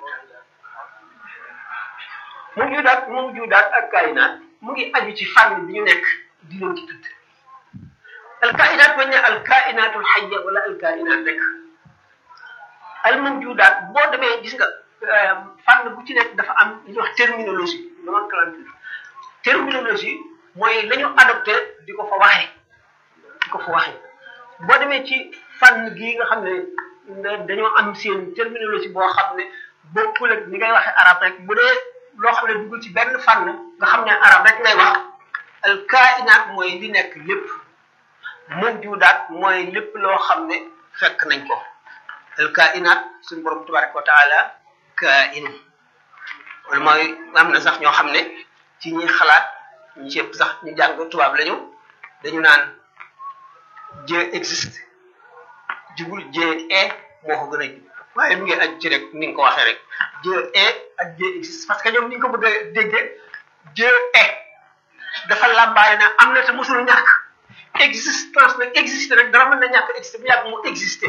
A: mu ngi daat mu ngi daat ak kaayinaat mu ngi aju ci fànn bi ñu nekk di leen ci tudd al kaayinaat bañ ne al kaayinaatul xayya wala al kaayinaat rek al mawjudaat boo demee gis nga fànn bu ci nekk dafa am li ñuy wax terminologie nomenclature terminologie mooy la ñu adopté di ko fa waxee di ko fa waxee boo demee ci fànn gii nga xam ne dañoo am seen terminologie boo xam ne bokkul ak ni ngay waxee arab rek bu dee loo xam ne dugul ci benn fànn nga xam ne arab rek ngay wax al kainaat mooy li nekk lépp mawjudaat mooy lépp loo xam ne fekk nañ ko al kainaat suñu borom tabaraka wa taala kain wala mooy am na sax ñoo xam ne ci ñi xalaat ñi ci ëpp sax ñu jàng tubaab lañu dañu naan Dieu existe jubul Dieu est moo ko gën a jub waaye mu ngi aju ci rek ni nga ko waxee rek Dieu est ak Dieu existe parce que ñoom ni ñu ko bëgg a déggee Dieu est dafa làmbaale na am na te mosul ñàkk existence nag existe rek dara mën na ñàkk existe bu yàgg mu existé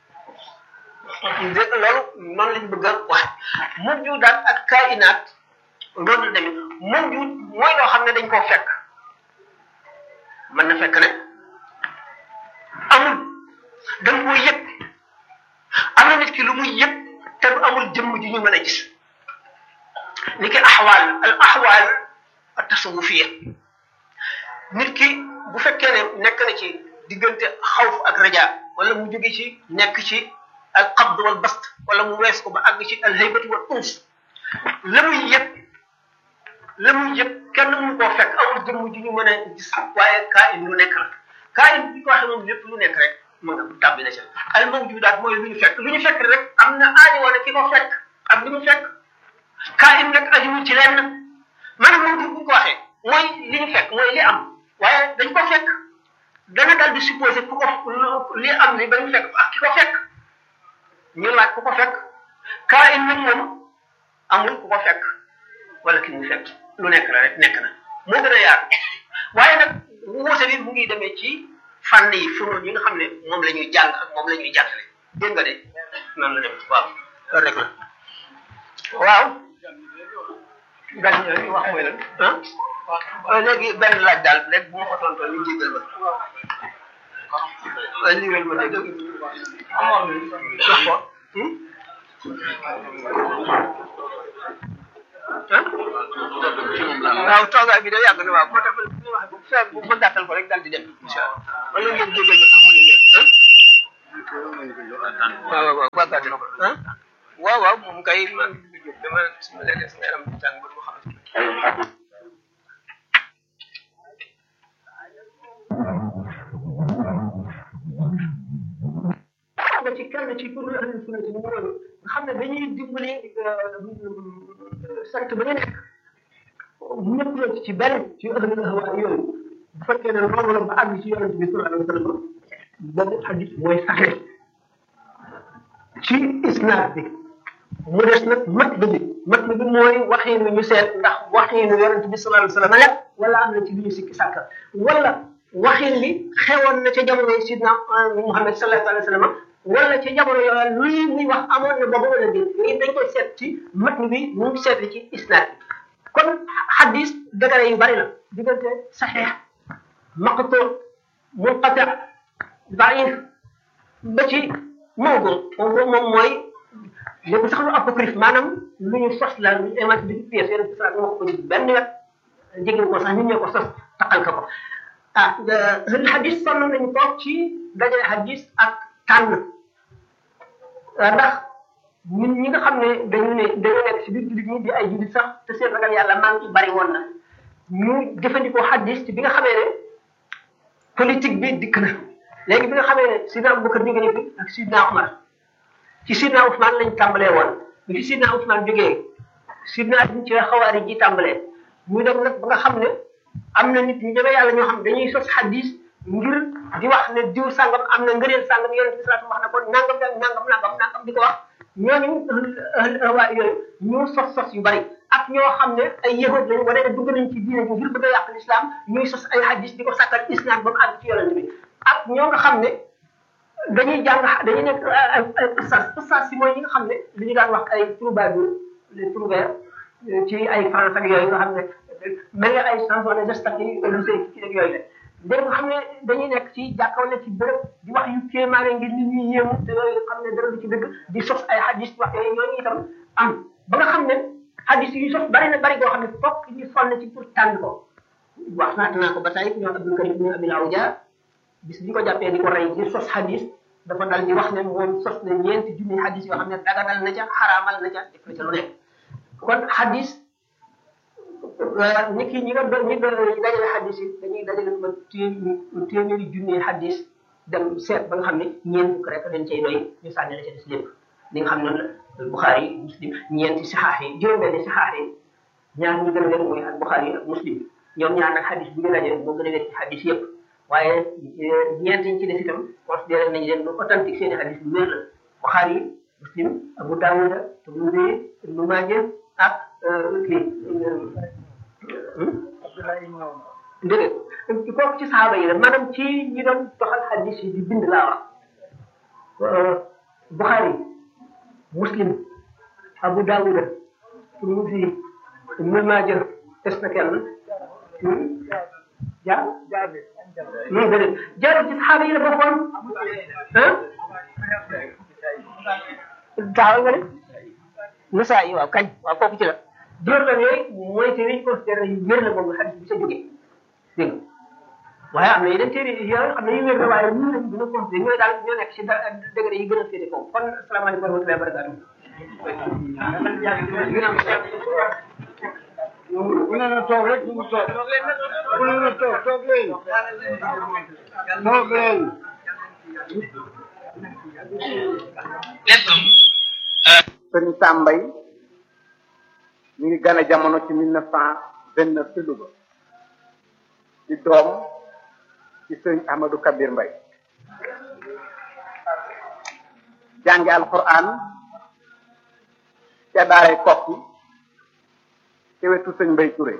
A: dé loolu noonu lañ bëgg a wax moom ju daal ak kainaat loolu la demee moom ju mooy loo xam ne dañ koo fekk mën na fekk ne amul da nga koy yëg am na nit ki lu muy yëg te du amul jëmm ji ñu mën a gis ni ki axwaal al axwaal a tasawufiya nit ki bu fekkee ne nekk na ci diggante xawf ak raja wala mu jóge ci nekk ci al qabd wal bast wala mu wees ko ba àgg ci al haybati wal uns la muy yëg la muy yëg kenn mënu koo fekk amul jëmm ji ñu mën a gis waaye kaa in lu nekk la kaa in bi ko waxee moom lépp lu nekk rek mën nga tàbbi na ca al mawjudaat mooy lu ñu fekk lu ñu fekk rek am na aajo wala ki ko fekk ak li mu fekk kaa in nag ajuwul ci lenn maanaam moom bu ñu ko waxee mooy li ñu fekk mooy li am waaye dañ ko fekk dana dal di supposé ku ko li am li ba ñu fekk ak ki ko fekk ñu laaj ku ko fekk kaa in nag moom amul ku ko fekk wala ki mu fekk lu nekk la rek nekk na moo gën a yaatu waaye nag wuute bi mu ngi demee ci fànn yi funoon yi nga xam ne moom la ñuy jàng ak moom la ñuy jàngale dégg nga de noonu la dem waaw loolu rek la waaw gan wax mooy lan ah léegi benn laaj daal rek bu ma ko tontoo ñu jégal ma waaye lii rek ma dégg wax ko waaw toogaay bi da yàgg na waaw moo tax man li wax bu fekk bu ma gàttal ko rek daal di dem incha allah wala ngeen jégal ma sax mu ne ngeen ah waaw waaw waaw gàttal ko ah waaw waaw moom kay maa ngi jóg dama sama léeg-léeg sama yaram di tàng ba ma xam nga ci kenn ci pour ahlu sunna ci ñu woon nga xam ne dañuy dimbali sant ba ñu nekk ñëpp la ci benn ci ahlu hawa yooyu bu fekkee ne loolu la ba àgg ci yonente bi sallallahu alayhi wa sallam boobu hadis mooy saxe ci isnaad bi mu des nag mat bi mat bi mooy waxiinu ñu seet ndax waxiinu yonente bi sallallahu alayhi wa sallam la wala am na ci lu ñu sikki sàkka wala waxin li xewoon na ca jamono yi sidna Muhammad sallallahu alayhi wa sallam wala ca jamono yooyu luy muy wax amoon na boobu wala déet yooyu dañ koy seet ci matn bi mu ngi seet ci isnaad bi kon xadis dëgëre yu bari la diggante saxiix maqtu munqati daif ba ci mawdu mawdu moom mooy lépp sax lu apocryphe maanaam lu ñu sos la lu ñu inventé bi pièce yeneen ci salaat moo ko benn wet jéggi ko sax ñun ñoo ko sos taqal ka ko ah xadis sonn nañu toog ci dajale xadis ak tànn ndax ñun ñi nga xam ne dañu ne dañu nekk ci biir jullit ñi di ay jullit sax te seen ragal yàlla maa ngi bari woon na ñu jëfandikoo xadis ci bi nga xamee ne politique bi dikk na léegi bi nga xamee ne sidna Abubakar jóge na fi ak sidna Umar ci sidna Ousmane lañ tàmbalee woon bi fi sidna Ousmane jógee sidna Ali ci xawaari ji tàmbalee ñu dem nag ba nga xam ne am na nit ñu ñeme yàlla ñoo xam dañuy sos xadis ngir di wax ne diw sangam am na ngëneel sangam yonent bi sallallahu wax na ko nangam nangam nangam nangam di ko wax ñooñu waa yooyu ñu sos sos yu bari ak ñoo xam ne ay yahud lañu wane ne dugg nañ ci diine ji ngir bëgg a yàq l'islam ñuy sos ay hadis di ko sàkkal islam ba mu àgg ci yonent bi ak ñoo nga xam ne dañuy jàng dañuy nekk ay ay ustaas ustaas si mooy ñi nga xam ne li ñu daan wax ay troubadours les trouvères ci ay France ak yooyu nga xam ne mel nga ay chansons de geste yi lycée ci ak yooyu la dégg nga xam ne dañuy nekk ci jàkkaw ne ci bërëb di wax yu kéemaane ngir nit ñi yéemu te yooyu xam ne dara du ci dëgg di sos ay hadis wax yooyu ñooñu itam am ba nga xam ne hadis yu sos bari na bari goo xam ne fokk ñu sonn ci pour tànn ko wax naata naa ko ba tey ñoom Abdul Karim ñu Abil Awja bis bi ko jàppee di ko rey di sos hadis dafa dal di wax ne moom sos na ñeenti junni hadis yoo xam ne daganal na ca xaraamal na ca def na ca lu nekk kon hadis nit ki ñi nga doon ñi doon dajale xadis yi dañuy dajale ba téeméeri junni xadis dem seet ba nga xam ne ñeent fukk rek dañ cay doy ñu sànni la ca des lépp li nga xam noonu la Buxaari yi muslim ñeenti saxaax yi juróom-benni saxaax yi ñaar ñi gën a wér mooy ak Buxaari yi ak muslim ñoom ñaar nag xadis bu ñu dajale moo gën a wér ci xadis yëpp waaye ñeent yi ci des itam considéré nañ leen lu authentique seen i xadis lu wér la Buxaari yi muslim Abu Daawuda Tirmidi Ibnu Maaja ak kii dégg nga kooku ci saxaaba yi la maanaam ci ñi doon doxal xadis yi di bind laa wax Buxaari Muslim Abu Daawuda Tirmidi Ibnu Maaja des na kenn jaar non déedéet jaar ci saxaaba yi la bokkoon ah taxaw nga ne Nasaa yi waaw kañ waaw kooku ci la jër la yooyu mooy téere yi considéré yu wér la moom xadis bi sa jógee dégg waaye am na yeneen téere yoo xam ne yu wér la waaye ñu lañ gën a considéré ñooy daal ñoo nekk si degré yi gën a féete kaw kon asalaamaaleykum wa rahmatullahi wa barakatuh
F: ku ne na toog rek mu toog ku ne na toog toog leen toog leen
G: sëriñ Sambay ñu ngi gane jamono ci mille neuf cent vingt neuf ci Louga di doom ci sëriñ Ahmadou Kabir Mbay jànge alquran ca daaray kokki ci wetu sëñ Mbay Touré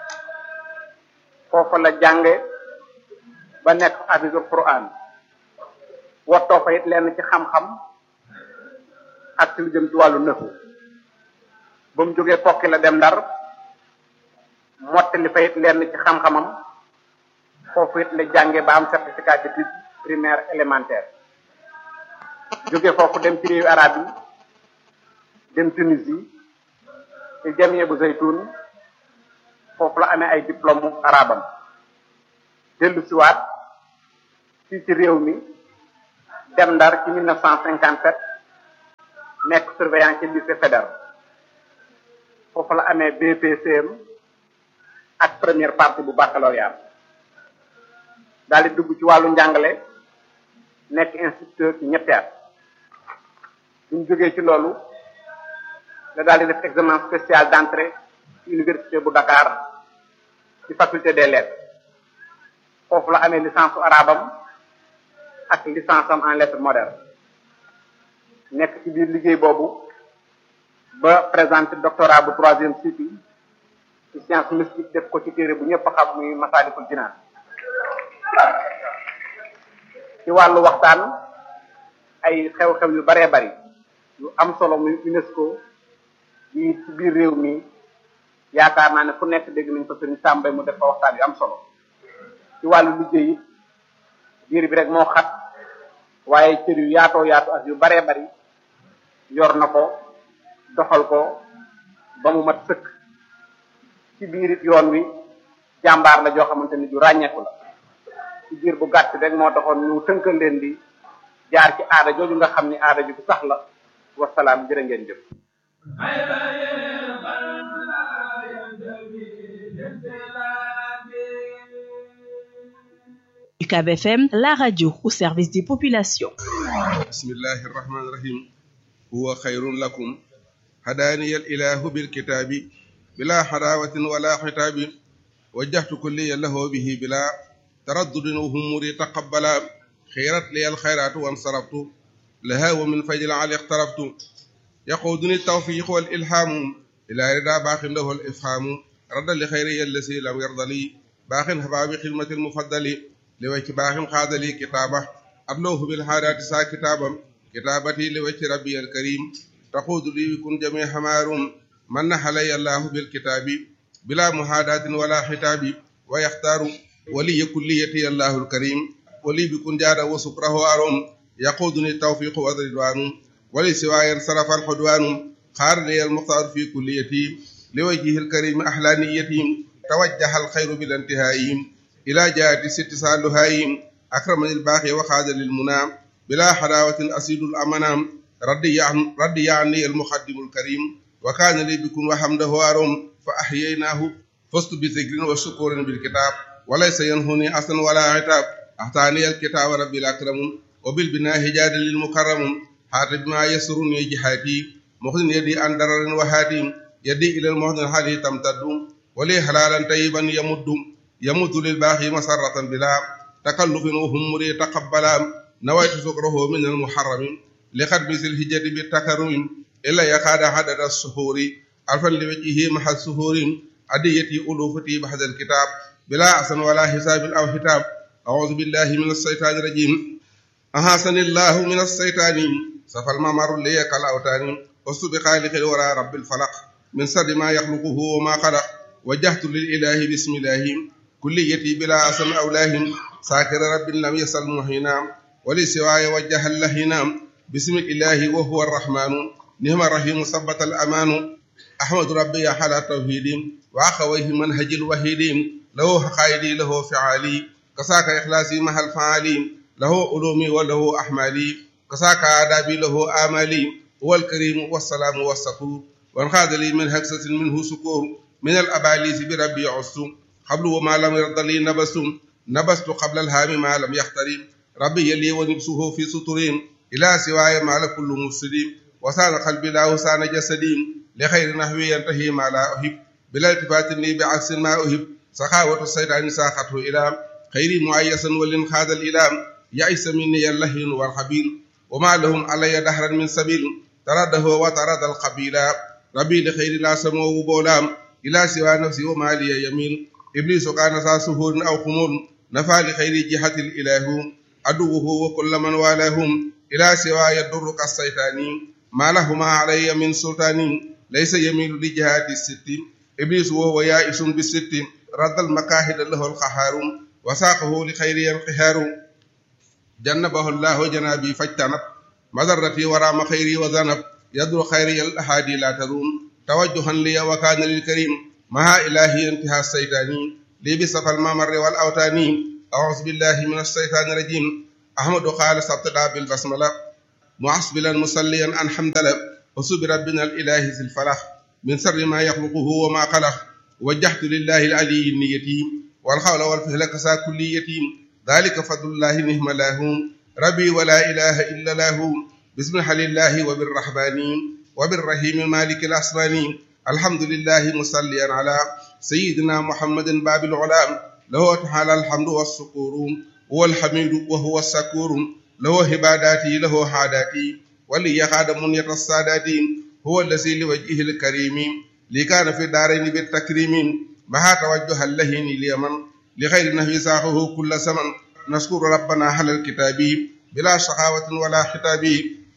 G: foofa la jànge ba nekk hafisul quran wottoo fa it lenn ci xam-xam ak ci lu jëm ci wàllu nëfu ba mu jógee kokki la dem ndar mottali fa it lenn ci xam-xamam foofu it la jànge ba am certificat d'études primaire élémentaire jóge foofu dem ci réewu arab yi dem Tunisie ci jamie bu zaytun foofu la amee ay diplôme arabam dellu siwaat fii ci réew mi dem ndar ci 1957 nekk surveillant ci lycée fédéral foofu la amee BPCM ak première partie bu baccalauréat daal di dugg ci wàllu njàngale nekk instituteur ci ñetti at bu ñu jógee ci loolu la daal di def examen spécial d'entrée ci université bu Dakar ci faculté des lettres foofu la amee licence su arabam ak licence am en lettres modernes nekk ci biir liggéey boobu ba présenté doctorat bu troisième cycle ci science mystique def ko ci téere bu ñëpp xam muy Masaalikul Jinaan ci wàllu waxtaan ay xew-xew yu baree bari yu am solo muy UNESCO yi ci biir réew mi yaakaar naa ne fu nekk dégg nañ ko sëriñ Sàmbay mu def fa waxtaan yu am solo ci wàllu liggéey it biir bi rek moo xat waaye cër yu yaatoo yaatu ak yu baree bari yor na ko doxal ko ba mu mat sëkk ci biir it yoon wi jàmbaar la joo xamante ni ju ràññeeku la ci biir bu gàtt rek moo taxoon ñu tënkal leen di jaar ci aada jooju nga xam ni aada ju sax la wasalaam jërë ngeen jëf
H: UCAB FM, la radio au service des populations.
I: بسم الله الرحمن الرحيم هو خير لكم هداني الإله بالكتاب بلا حراوة ولا حتاب وجهت كلي له به بلا تردد وهموري تقبلا خيرت لي الخيرات وانصرفت لها ومن فجل علي اقترفت يقودني التوفيق والإلهام إلى رضا باق له الإفهام رد لخيري الذي لم يرضى لي باق هبا بخدمة المفضل لوجه باق خاذ لي كتابه أبلوه بالحارات سا كتابا كتابتي لوجه ربي الكريم تقود لي بكن جميع حمار من علي الله بالكتاب بلا محاداة ولا حتاب ويختار ولي كليتي الله الكريم ولي بكن جاد وسكره أروم يقودني التوفيق والرضوان ولي سواي صرف الحدوان خار لي المختار في كليتي لوجهه الكريم أحلى نيتي توجه الخير بلا انتهاء إلى جهة ست سالهاي أكرمني الباقي وخاد للمنام بلا حلاوة أسيد الأمنام ردي عن ردي عني المقدم الكريم وكان لي بكم وحمده أروم فأحييناه فزت بذكر وشكر بالكتاب وليس ينهني أصلا ولا عتاب أعطاني الكتاب ربي الأكرم وبالبناء هجاد للمكرم حارب ما يسرني جهاتي مخزن يدي عن درر وهادي يدي إلى المهد الحالي تمتد ولي حلالا طيبا يمد يمد للباقي مسرة بلا تكلف وهمري تقبلا نويت سكره من المحرم لقد مثل الهجة بالتكرم إلا يكاد عدد السحور ألفا لوجهه مع السحور أديتي ألوفتي بحد الكتاب بلا أحسن ولا حساب أو حتاب أعوذ بالله من الشيطان الرجيم أحسن الله من الشيطان سفى الممر لي كالأوتان وسط بخالق الورى رب الفلق من سر ما يخلقه وما خلق وجهت للإله بسم الله كليتي بلا أسم أولاه ساكر رب لم يسل مهينا ولسواي وجه اللهينا بسم الإله وهو الرحمن نعم الرحيم ثبت الأمان أحمد ربي على توحيد وأخويه منهج الوحيد له حقائدي له فعالي كساك إخلاصي مع الفعالي له علومي وله أحمالي كساك آدابي له آمالي هو الكريم والسلام والسكور وانخاذ لي من هكسة منه سكور من الأباليس بربي عصر قبل وما لم يرضى لي نبس نبست قبل الهام ما لم يخترم ربي يلي ونبسه في سطرين إلى سواي ما لكل مفسدين وسان قلبي لا وسان جسدي لخير نحوي ينتهي ما لا أحب بلا التفات لي بعكس ما أحب سخاوة الشيطان ساقته إلى خير معيسا ولنخاذ الإلام يئس مني اللهين والخبيل وما لهم علي دهرا من سبيل ترده وترد القبيل ربي لخير لا سمو بولام إلى سوى نفسي وما لي يميل إبليس كان ذا سهور أو خمول نفى لخير جهة الإله عدوه وكل من والاهم إلى سوى يضر كالشيطان ما لهما علي من سلطان ليس يميل لجهات الست إبليس وهو يائس بالست رد المكاهد له القهار وساقه لخير القهار جنبه الله جنابي فاجتنب مضرتي ورام خيري وذنب يدر خيري الأحادي لا تروم توجها لي وكان للكريم مع إلهي انتهى الشيطان لي بصف الممر والأوتان أعوذ بالله من الشيطان الرجيم أحمد قال سبتدا بالبسملة معصبلا مصليا أن حمد له وصبر ربنا الإله ذي الفلح من سر ما يخلقه وما خلق وجهت لله العلي النيتيم والحول والفهل كسا كل يتيم ذلك فضل الله نهم له ربي ولا إله إلا له بسم الله وبالرحمن وبالرحيم مالك الأسمان الحمد لله مصليا على سيدنا محمد باب العلام له تعالى الحمد والسكور هو الحميد وهو السكور له عباداتي له حاداتي ولي خادم يتصادات هو الذي لوجهه الكريم لي كان في الدارين بالتكريم مع توجه اللهين اليمن لغير نهي ساقه كل سمن نشكر ربنا على الكتاب بلا شقاوة ولا خطاب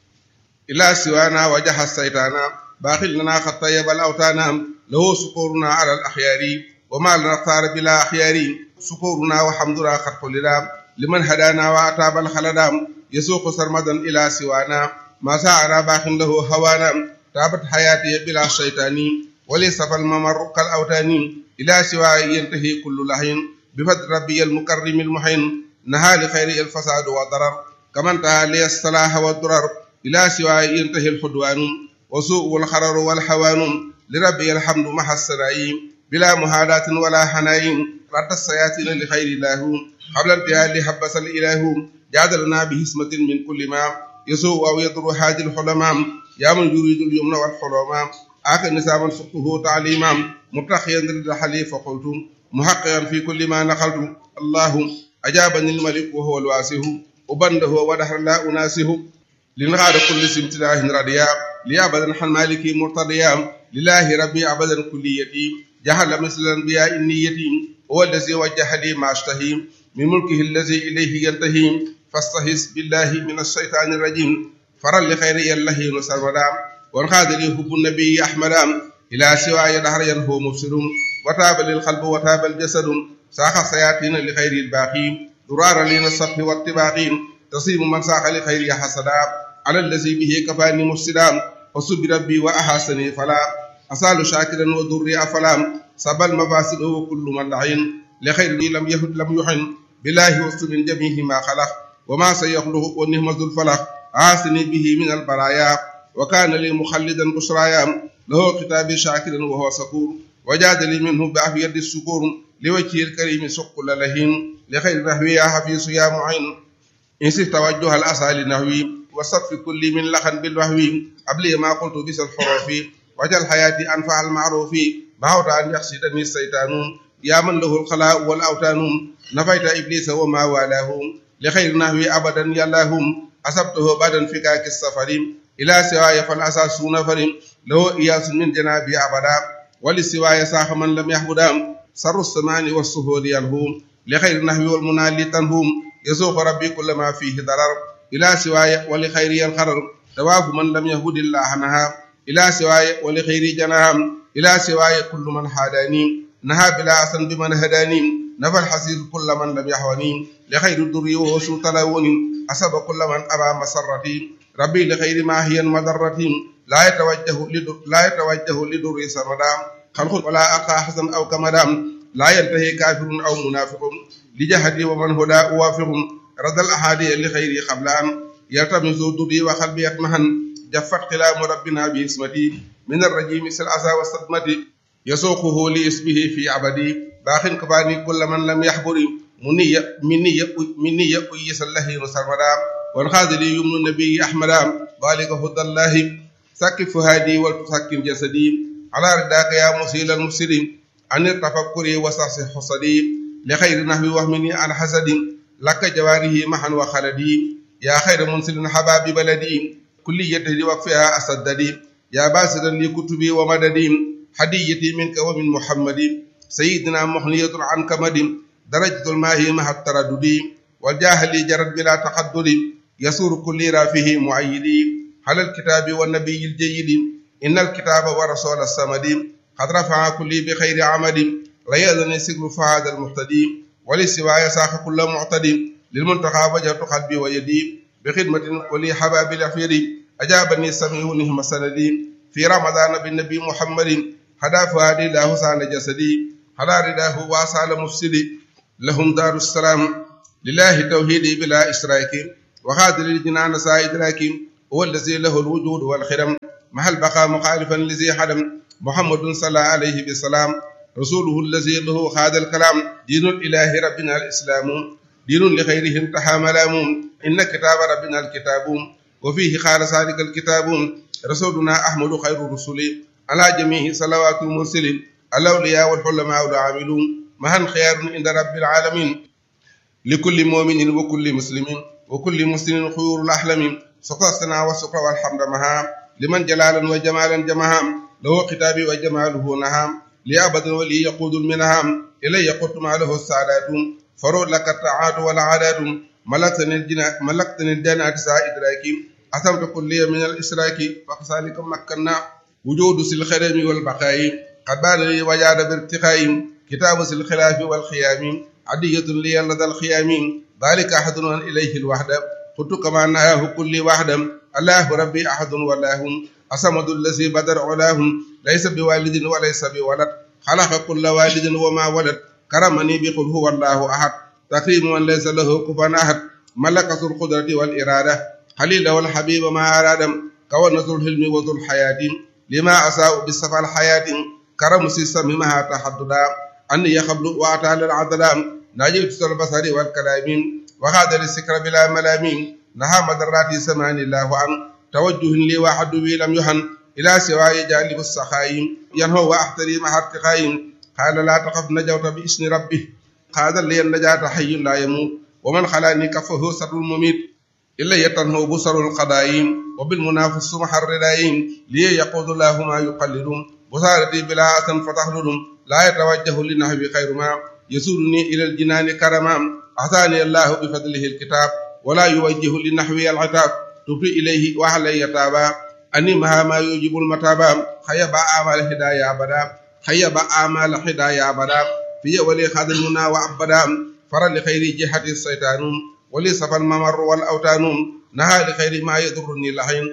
I: إلا سوانا وجه السيطان باخل لنا قد طيب الأوتان له سكورنا على الأخيار وما لنا اختار بلا أخيار سكورنا وحمدنا قد قلنا لمن هدانا وأتاب الخلدام يسوق سرمدا إلى سوانا ما سعنا باخ له هوانا تابت حياتي بلا شيطان وليس الممر كالأوتان إلى سواء ينتهي كل لحين بفضل ربي المكرم المحين نهى لخير الفساد والضرر كما انتهى لي الصلاح والضرر إلى سواء ينتهي الحدوان وسوء الخرر والحوان لربي الحمد مع السرائيم بلا مهادات ولا حنايم رد السياتين لخير الله قبل انتهاء لحبس الإله جادلنا بهسمة من كل ما يسوء أو يضر هذه الحلماء يا من يريد اليمن والحلماء آخر نسابا فقه تعليما متخيا ضد حليف فقلت محققا في كل ما نقلت الله أجابني الملك وهو الواسه وبنده ودهر لا أناسه لنغاد كل سمتلاه رديا لأبدا حن مالكي مرتضيا لله ربي أبدا كليتي جهل مثل الأنبياء النيتي هو الذي وجه لي ما أشتهي من ملكه الذي إليه ينتهي فاستهز بالله من الشيطان الرجيم فرا لخير الله نسرمدا وانخاد لي حب النبي أحمد إلى سواي دهر ينهو مفسد وتاب للقلب وتاب الجسد ساق السياتين لخير الباقي درار لنا الصف والطباقين تصيب من ساق لخير حسدا على الذي به كفاني مفسدا وسب ربي وأحسني فلا أسال شاكرا وضري أفلا سبى المفاسد وكل من لعين لخير لم يهد لم يحن بالله وسط من جميع ما خلق وما سيخلق ونهم ذو الفلق عاصني به من البرايا وكان لي مخلدا بشرايا له كتابي شاكرا وهو سكور وجاد لي منه بعافية السكور لوجه الكريم سق للهين لخير نحوي يا حفيظ يا معين إنسي توجه الأسى لنحوي وصف كل من لخن بالوهوي قبل ما قلت بس الحروف وجل حياتي أنفع المعروف بعوت أن يخشدني الشيطان يا من له الخلاء والأوتان نفيت إبليس وما والاه لخير نحوي أبدا يلاهم أصبته بعد انفكاك السفر إلى سواي فالأساس نفر له إياس من جنابي أبدا ولسواي ساخ من لم يحبدا سر السمان والسهول يلهوم لخير نحوي والمنال تنهوم يسوق ربي كل ما فيه ضرر إلى سواي ولخير ينخرر تواف من لم يهد الله نها إلى سواي ولخير جناهم إلى سواي كل من حاداني نهى بلا أسن بمن هداني نفى الحسيس كل من لم يحوني لخير الدري وسوء تلون أسب كل من أبى مسرتي ربي لخير ما هي مضرتي لا يتوجه لدر لا يتوجه لدر سردا خلق ولا ألقى حسن أو كمدام لا ينتهي كافر أو منافق لجهدي ومن هدى أوافق رد الأحادي لخير قبل أن يلتمس ضدي وقلبي يطمحن جفت كلام ربنا باسمتي من الرجيم سلعسى والصدمة يسوقه لاسمه في عبدي باخ كفاني كل من لم يحبري مني مني مني يقيس الله سرمدا والخاذ لي يمن النبي أحمد ذلك هدى الله سكف هادي وتسكن جسدي على رداك يا مسيل المفسدين عن التفكر وسعس حصدي لخير نحو وهمني عن حسد لك جواره محا وخلدي يا خير منسل حباب بلدي كل يده وقفها أسددي يا باسدا لكتبي ومددي هديتي منك ومن محمد سيدنا مخنية عن كمد درجة الماء مع التردد والجاهل جرد بلا تقدد يسور كل رافه معيدي على الكتاب والنبي الجيد إن الكتاب ورسول الصمد قد رفع كل بخير عمد لا يأذن سجل فهذا المهتدي ولسواي ساق كل معتد للمنتقى وجهت قلبي ويدي بخدمة ولي حباب الأخير أجابني السميع نهم سندي في رمضان بالنبي محمد هدى فؤادي الله سال جسدي هدى رداه واسال مفسدي لهم دار السلام لله توحيدي بلا إشراك وخاذل الجنان سائد راكم هو الذي له الوجود والخرم مع البقاء مخالفا لذي حدم محمد صلى عليه بالسلام رسوله الذي له خاذ الكلام دين الإله ربنا الإسلام دين لغيره انتهى ملام إن كتاب ربنا الكتاب وفيه قال ذلك الكتاب رسولنا أحمد خير الرسل على جميع صلوات المرسلين الأولياء والحلماء والعاملون مهن خيار عند رب العالمين لكل مؤمن وكل مسلم وكل مسلم خيور الأحلم سقط السنا والسكر والحمد مها لمن جلالا وجمالا جمها له كتابي وجماله نهام لأبد ولي يقود المنهام إلي يقود ما له السعادات فرود لك الطاعات والعادات ملكتني الجنة ملكتني الجنة ساء إدراكي أثمت كل من الإشراك فكذلك مكنا وجود الخرم والبقاء قد بان لي وجاد بارتقاء كتاب الخلاف والخيام عدية لي لدى الخيام ذلك أحد إليه الوحدة قلت كما نهاه كل وحدة الله ربي أحد والله أصمد الذي بدر علاهم ليس بوالد وليس بولد خلق كل والد وما ولد كرمني بقل هو الله أحد تكريم من ليس له كفوا أحد ملك ذو القدرة والإرادة خليل والحبيب ما أراد كون ذو الحلم وذو الحياة لما أساء بالصفا الحياة كرم سيسم مها تحددا أني يخبل وأتى للعدلام نجيت البصر والكلام وهذا السكر بلا ملامين نهى مدرات سمان الله عن توجه لي واحد بي لم يهن إلى سواي جانب السخايم ينهو وأحتري مع ارتقايم قال لا تخف نجوت بإسم ربه قال لي النجاة حي لا يموت ومن خلاني كفه سر المميت إلا يتنهو بصر القضايم وبالمنافس محر الردايم لي يقود الله ما يقلدون بصارتي بلا أثن فتحلل لا يتوجه لنحو خير ما يسولني إلى الجنان كرما أعطاني الله بفضله الكتاب ولا يوجه لنحوي العتاب تبري إليه وعلي يتابا أني مها ما يوجب المتابا خيب أعمال هدايا أبدا خيب أعمال هدايا أبدا في ولي خذ المنى وعبدا فر لخير جهة الشيطان ولي صفى الممر والأوتان نهى لخير ما يضرني لحين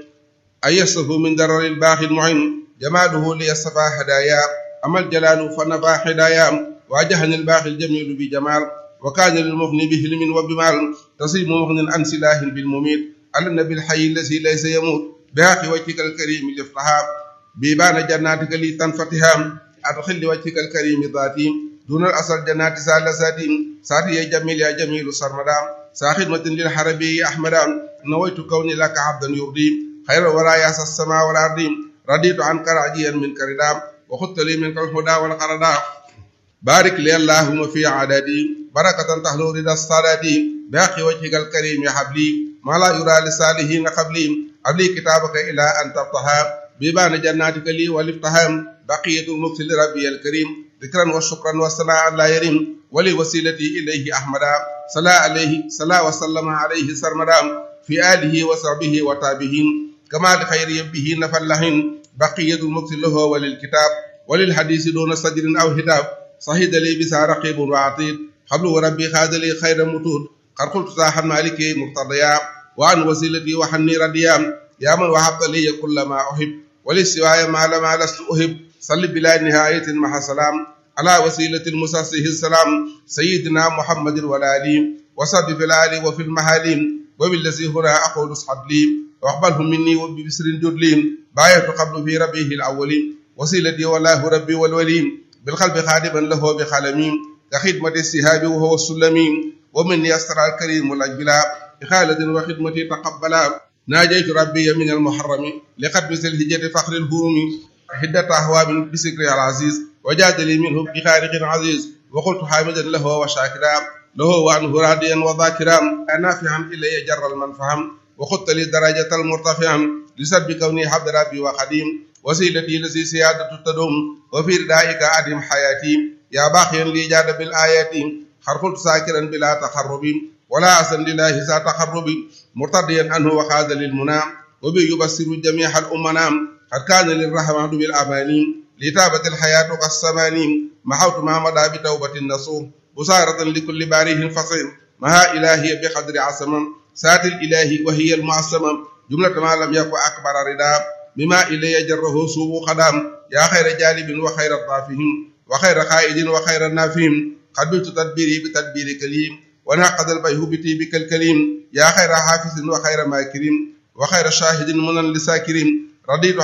I: أيسه من درر الباخي المعين جماله ليصفى هدايا أما الجلال فنفى هدايا واجهني الباخي الجميل بجمال وكان للمغني بهلم وبمال تصيب مغن عن سلاح بالمميت على النبي الحي الذي ليس يموت بحق وجهك الكريم لفتحا بيبان جناتك لي تنفتحا أدخل وجهك الكريم ذاتي دون الأصل جنات سالساتي ساتي يا جميل يا جميل سرمدا ساخدمة للحربي أحمدا نويت كوني لك عبدا يرضي خير ورايا السماء والأرض رضيت عنك راجيا منك رضا وخدت لي منك الهدى والقردا بارك لي اللهم في عددي بركة تحلو رضا الصلاة باقي وجهك الكريم يا حبلي ما لا يرى لصالحين قبلي قبلي كتابك إلى أن تفتحا بيبان جناتك لي والافتحام بقية المكس لربي الكريم ذكرا وشكرا والثناء لا يريم ولي وسيلتي إليه أحمدا صلى عليه صلى وسلم عليه سرمدا في آله وصحبه وتابعين كما لخير يبه نفلهن بقية المكس له وللكتاب وللحديث دون صدر أو هتاب صهد لي بسا رقيب وعطيد قبل وربي خاد لي خير متود قد قلت صاح مالك مقتضيا وعن وسيلتي وحني رديا يا من وهبت لي كل ما أحب ولسواي ما لما لست أحب صل بلا نهاية مع سلام على وسيلة المساسه السلام سيدنا محمد والآلين وصد في الآل وفي المحالين وبالذي هنا أقول اصحب لي واقبله مني وببسر جدلين بايت قبل في ربيه الأولين وسيلتي والله ربي والولين بالقلب خادما له بخلمين كخدمة السهاب وهو السلمين ومن يسر الكريم الأجبلا بخالد وخدمتي تقبلا ناجيت ربي من المحرم لقد مثل الهجة فخر الهروم حدة أهواب بسكر العزيز وجاد لي منه بخارق عزيز وقلت حامدا له وشاكرا له وعنه راضيا وذاكرا نافعا إلي جر المنفهم وخدت لي درجة المرتفعا لسبب كوني عبد ربي وخديم وسيلتي لسي سيادة تدوم وفي ردائك أدم حياتي يا باقيا لي جاد بالآيات خرقلت ساكرا بلا تخرب ولا أسن لله سا تخرب مرتضيا عنه وخاذ للمنى وبي يبصر جميع الأمنا قد كان للرحمن بالأماني لتابت الحياة كالسمانين محوت ما مضى بتوبة النصوح بصارة لكل باريه فصيل مها إلهي بقدر عصم سات الإله وهي المعصمة جملة ما لم يكن أكبر ردا بما إلي جره سوء قدام يا خير جالب وخير الضافهم وخير خائد وخير النافهم قبلت تدبيري بتدبير كليم ونعقد البيه بطيبك الكريم يا خير حافظ وخير ماكرين وخير شاهد منى لساكرين رضيت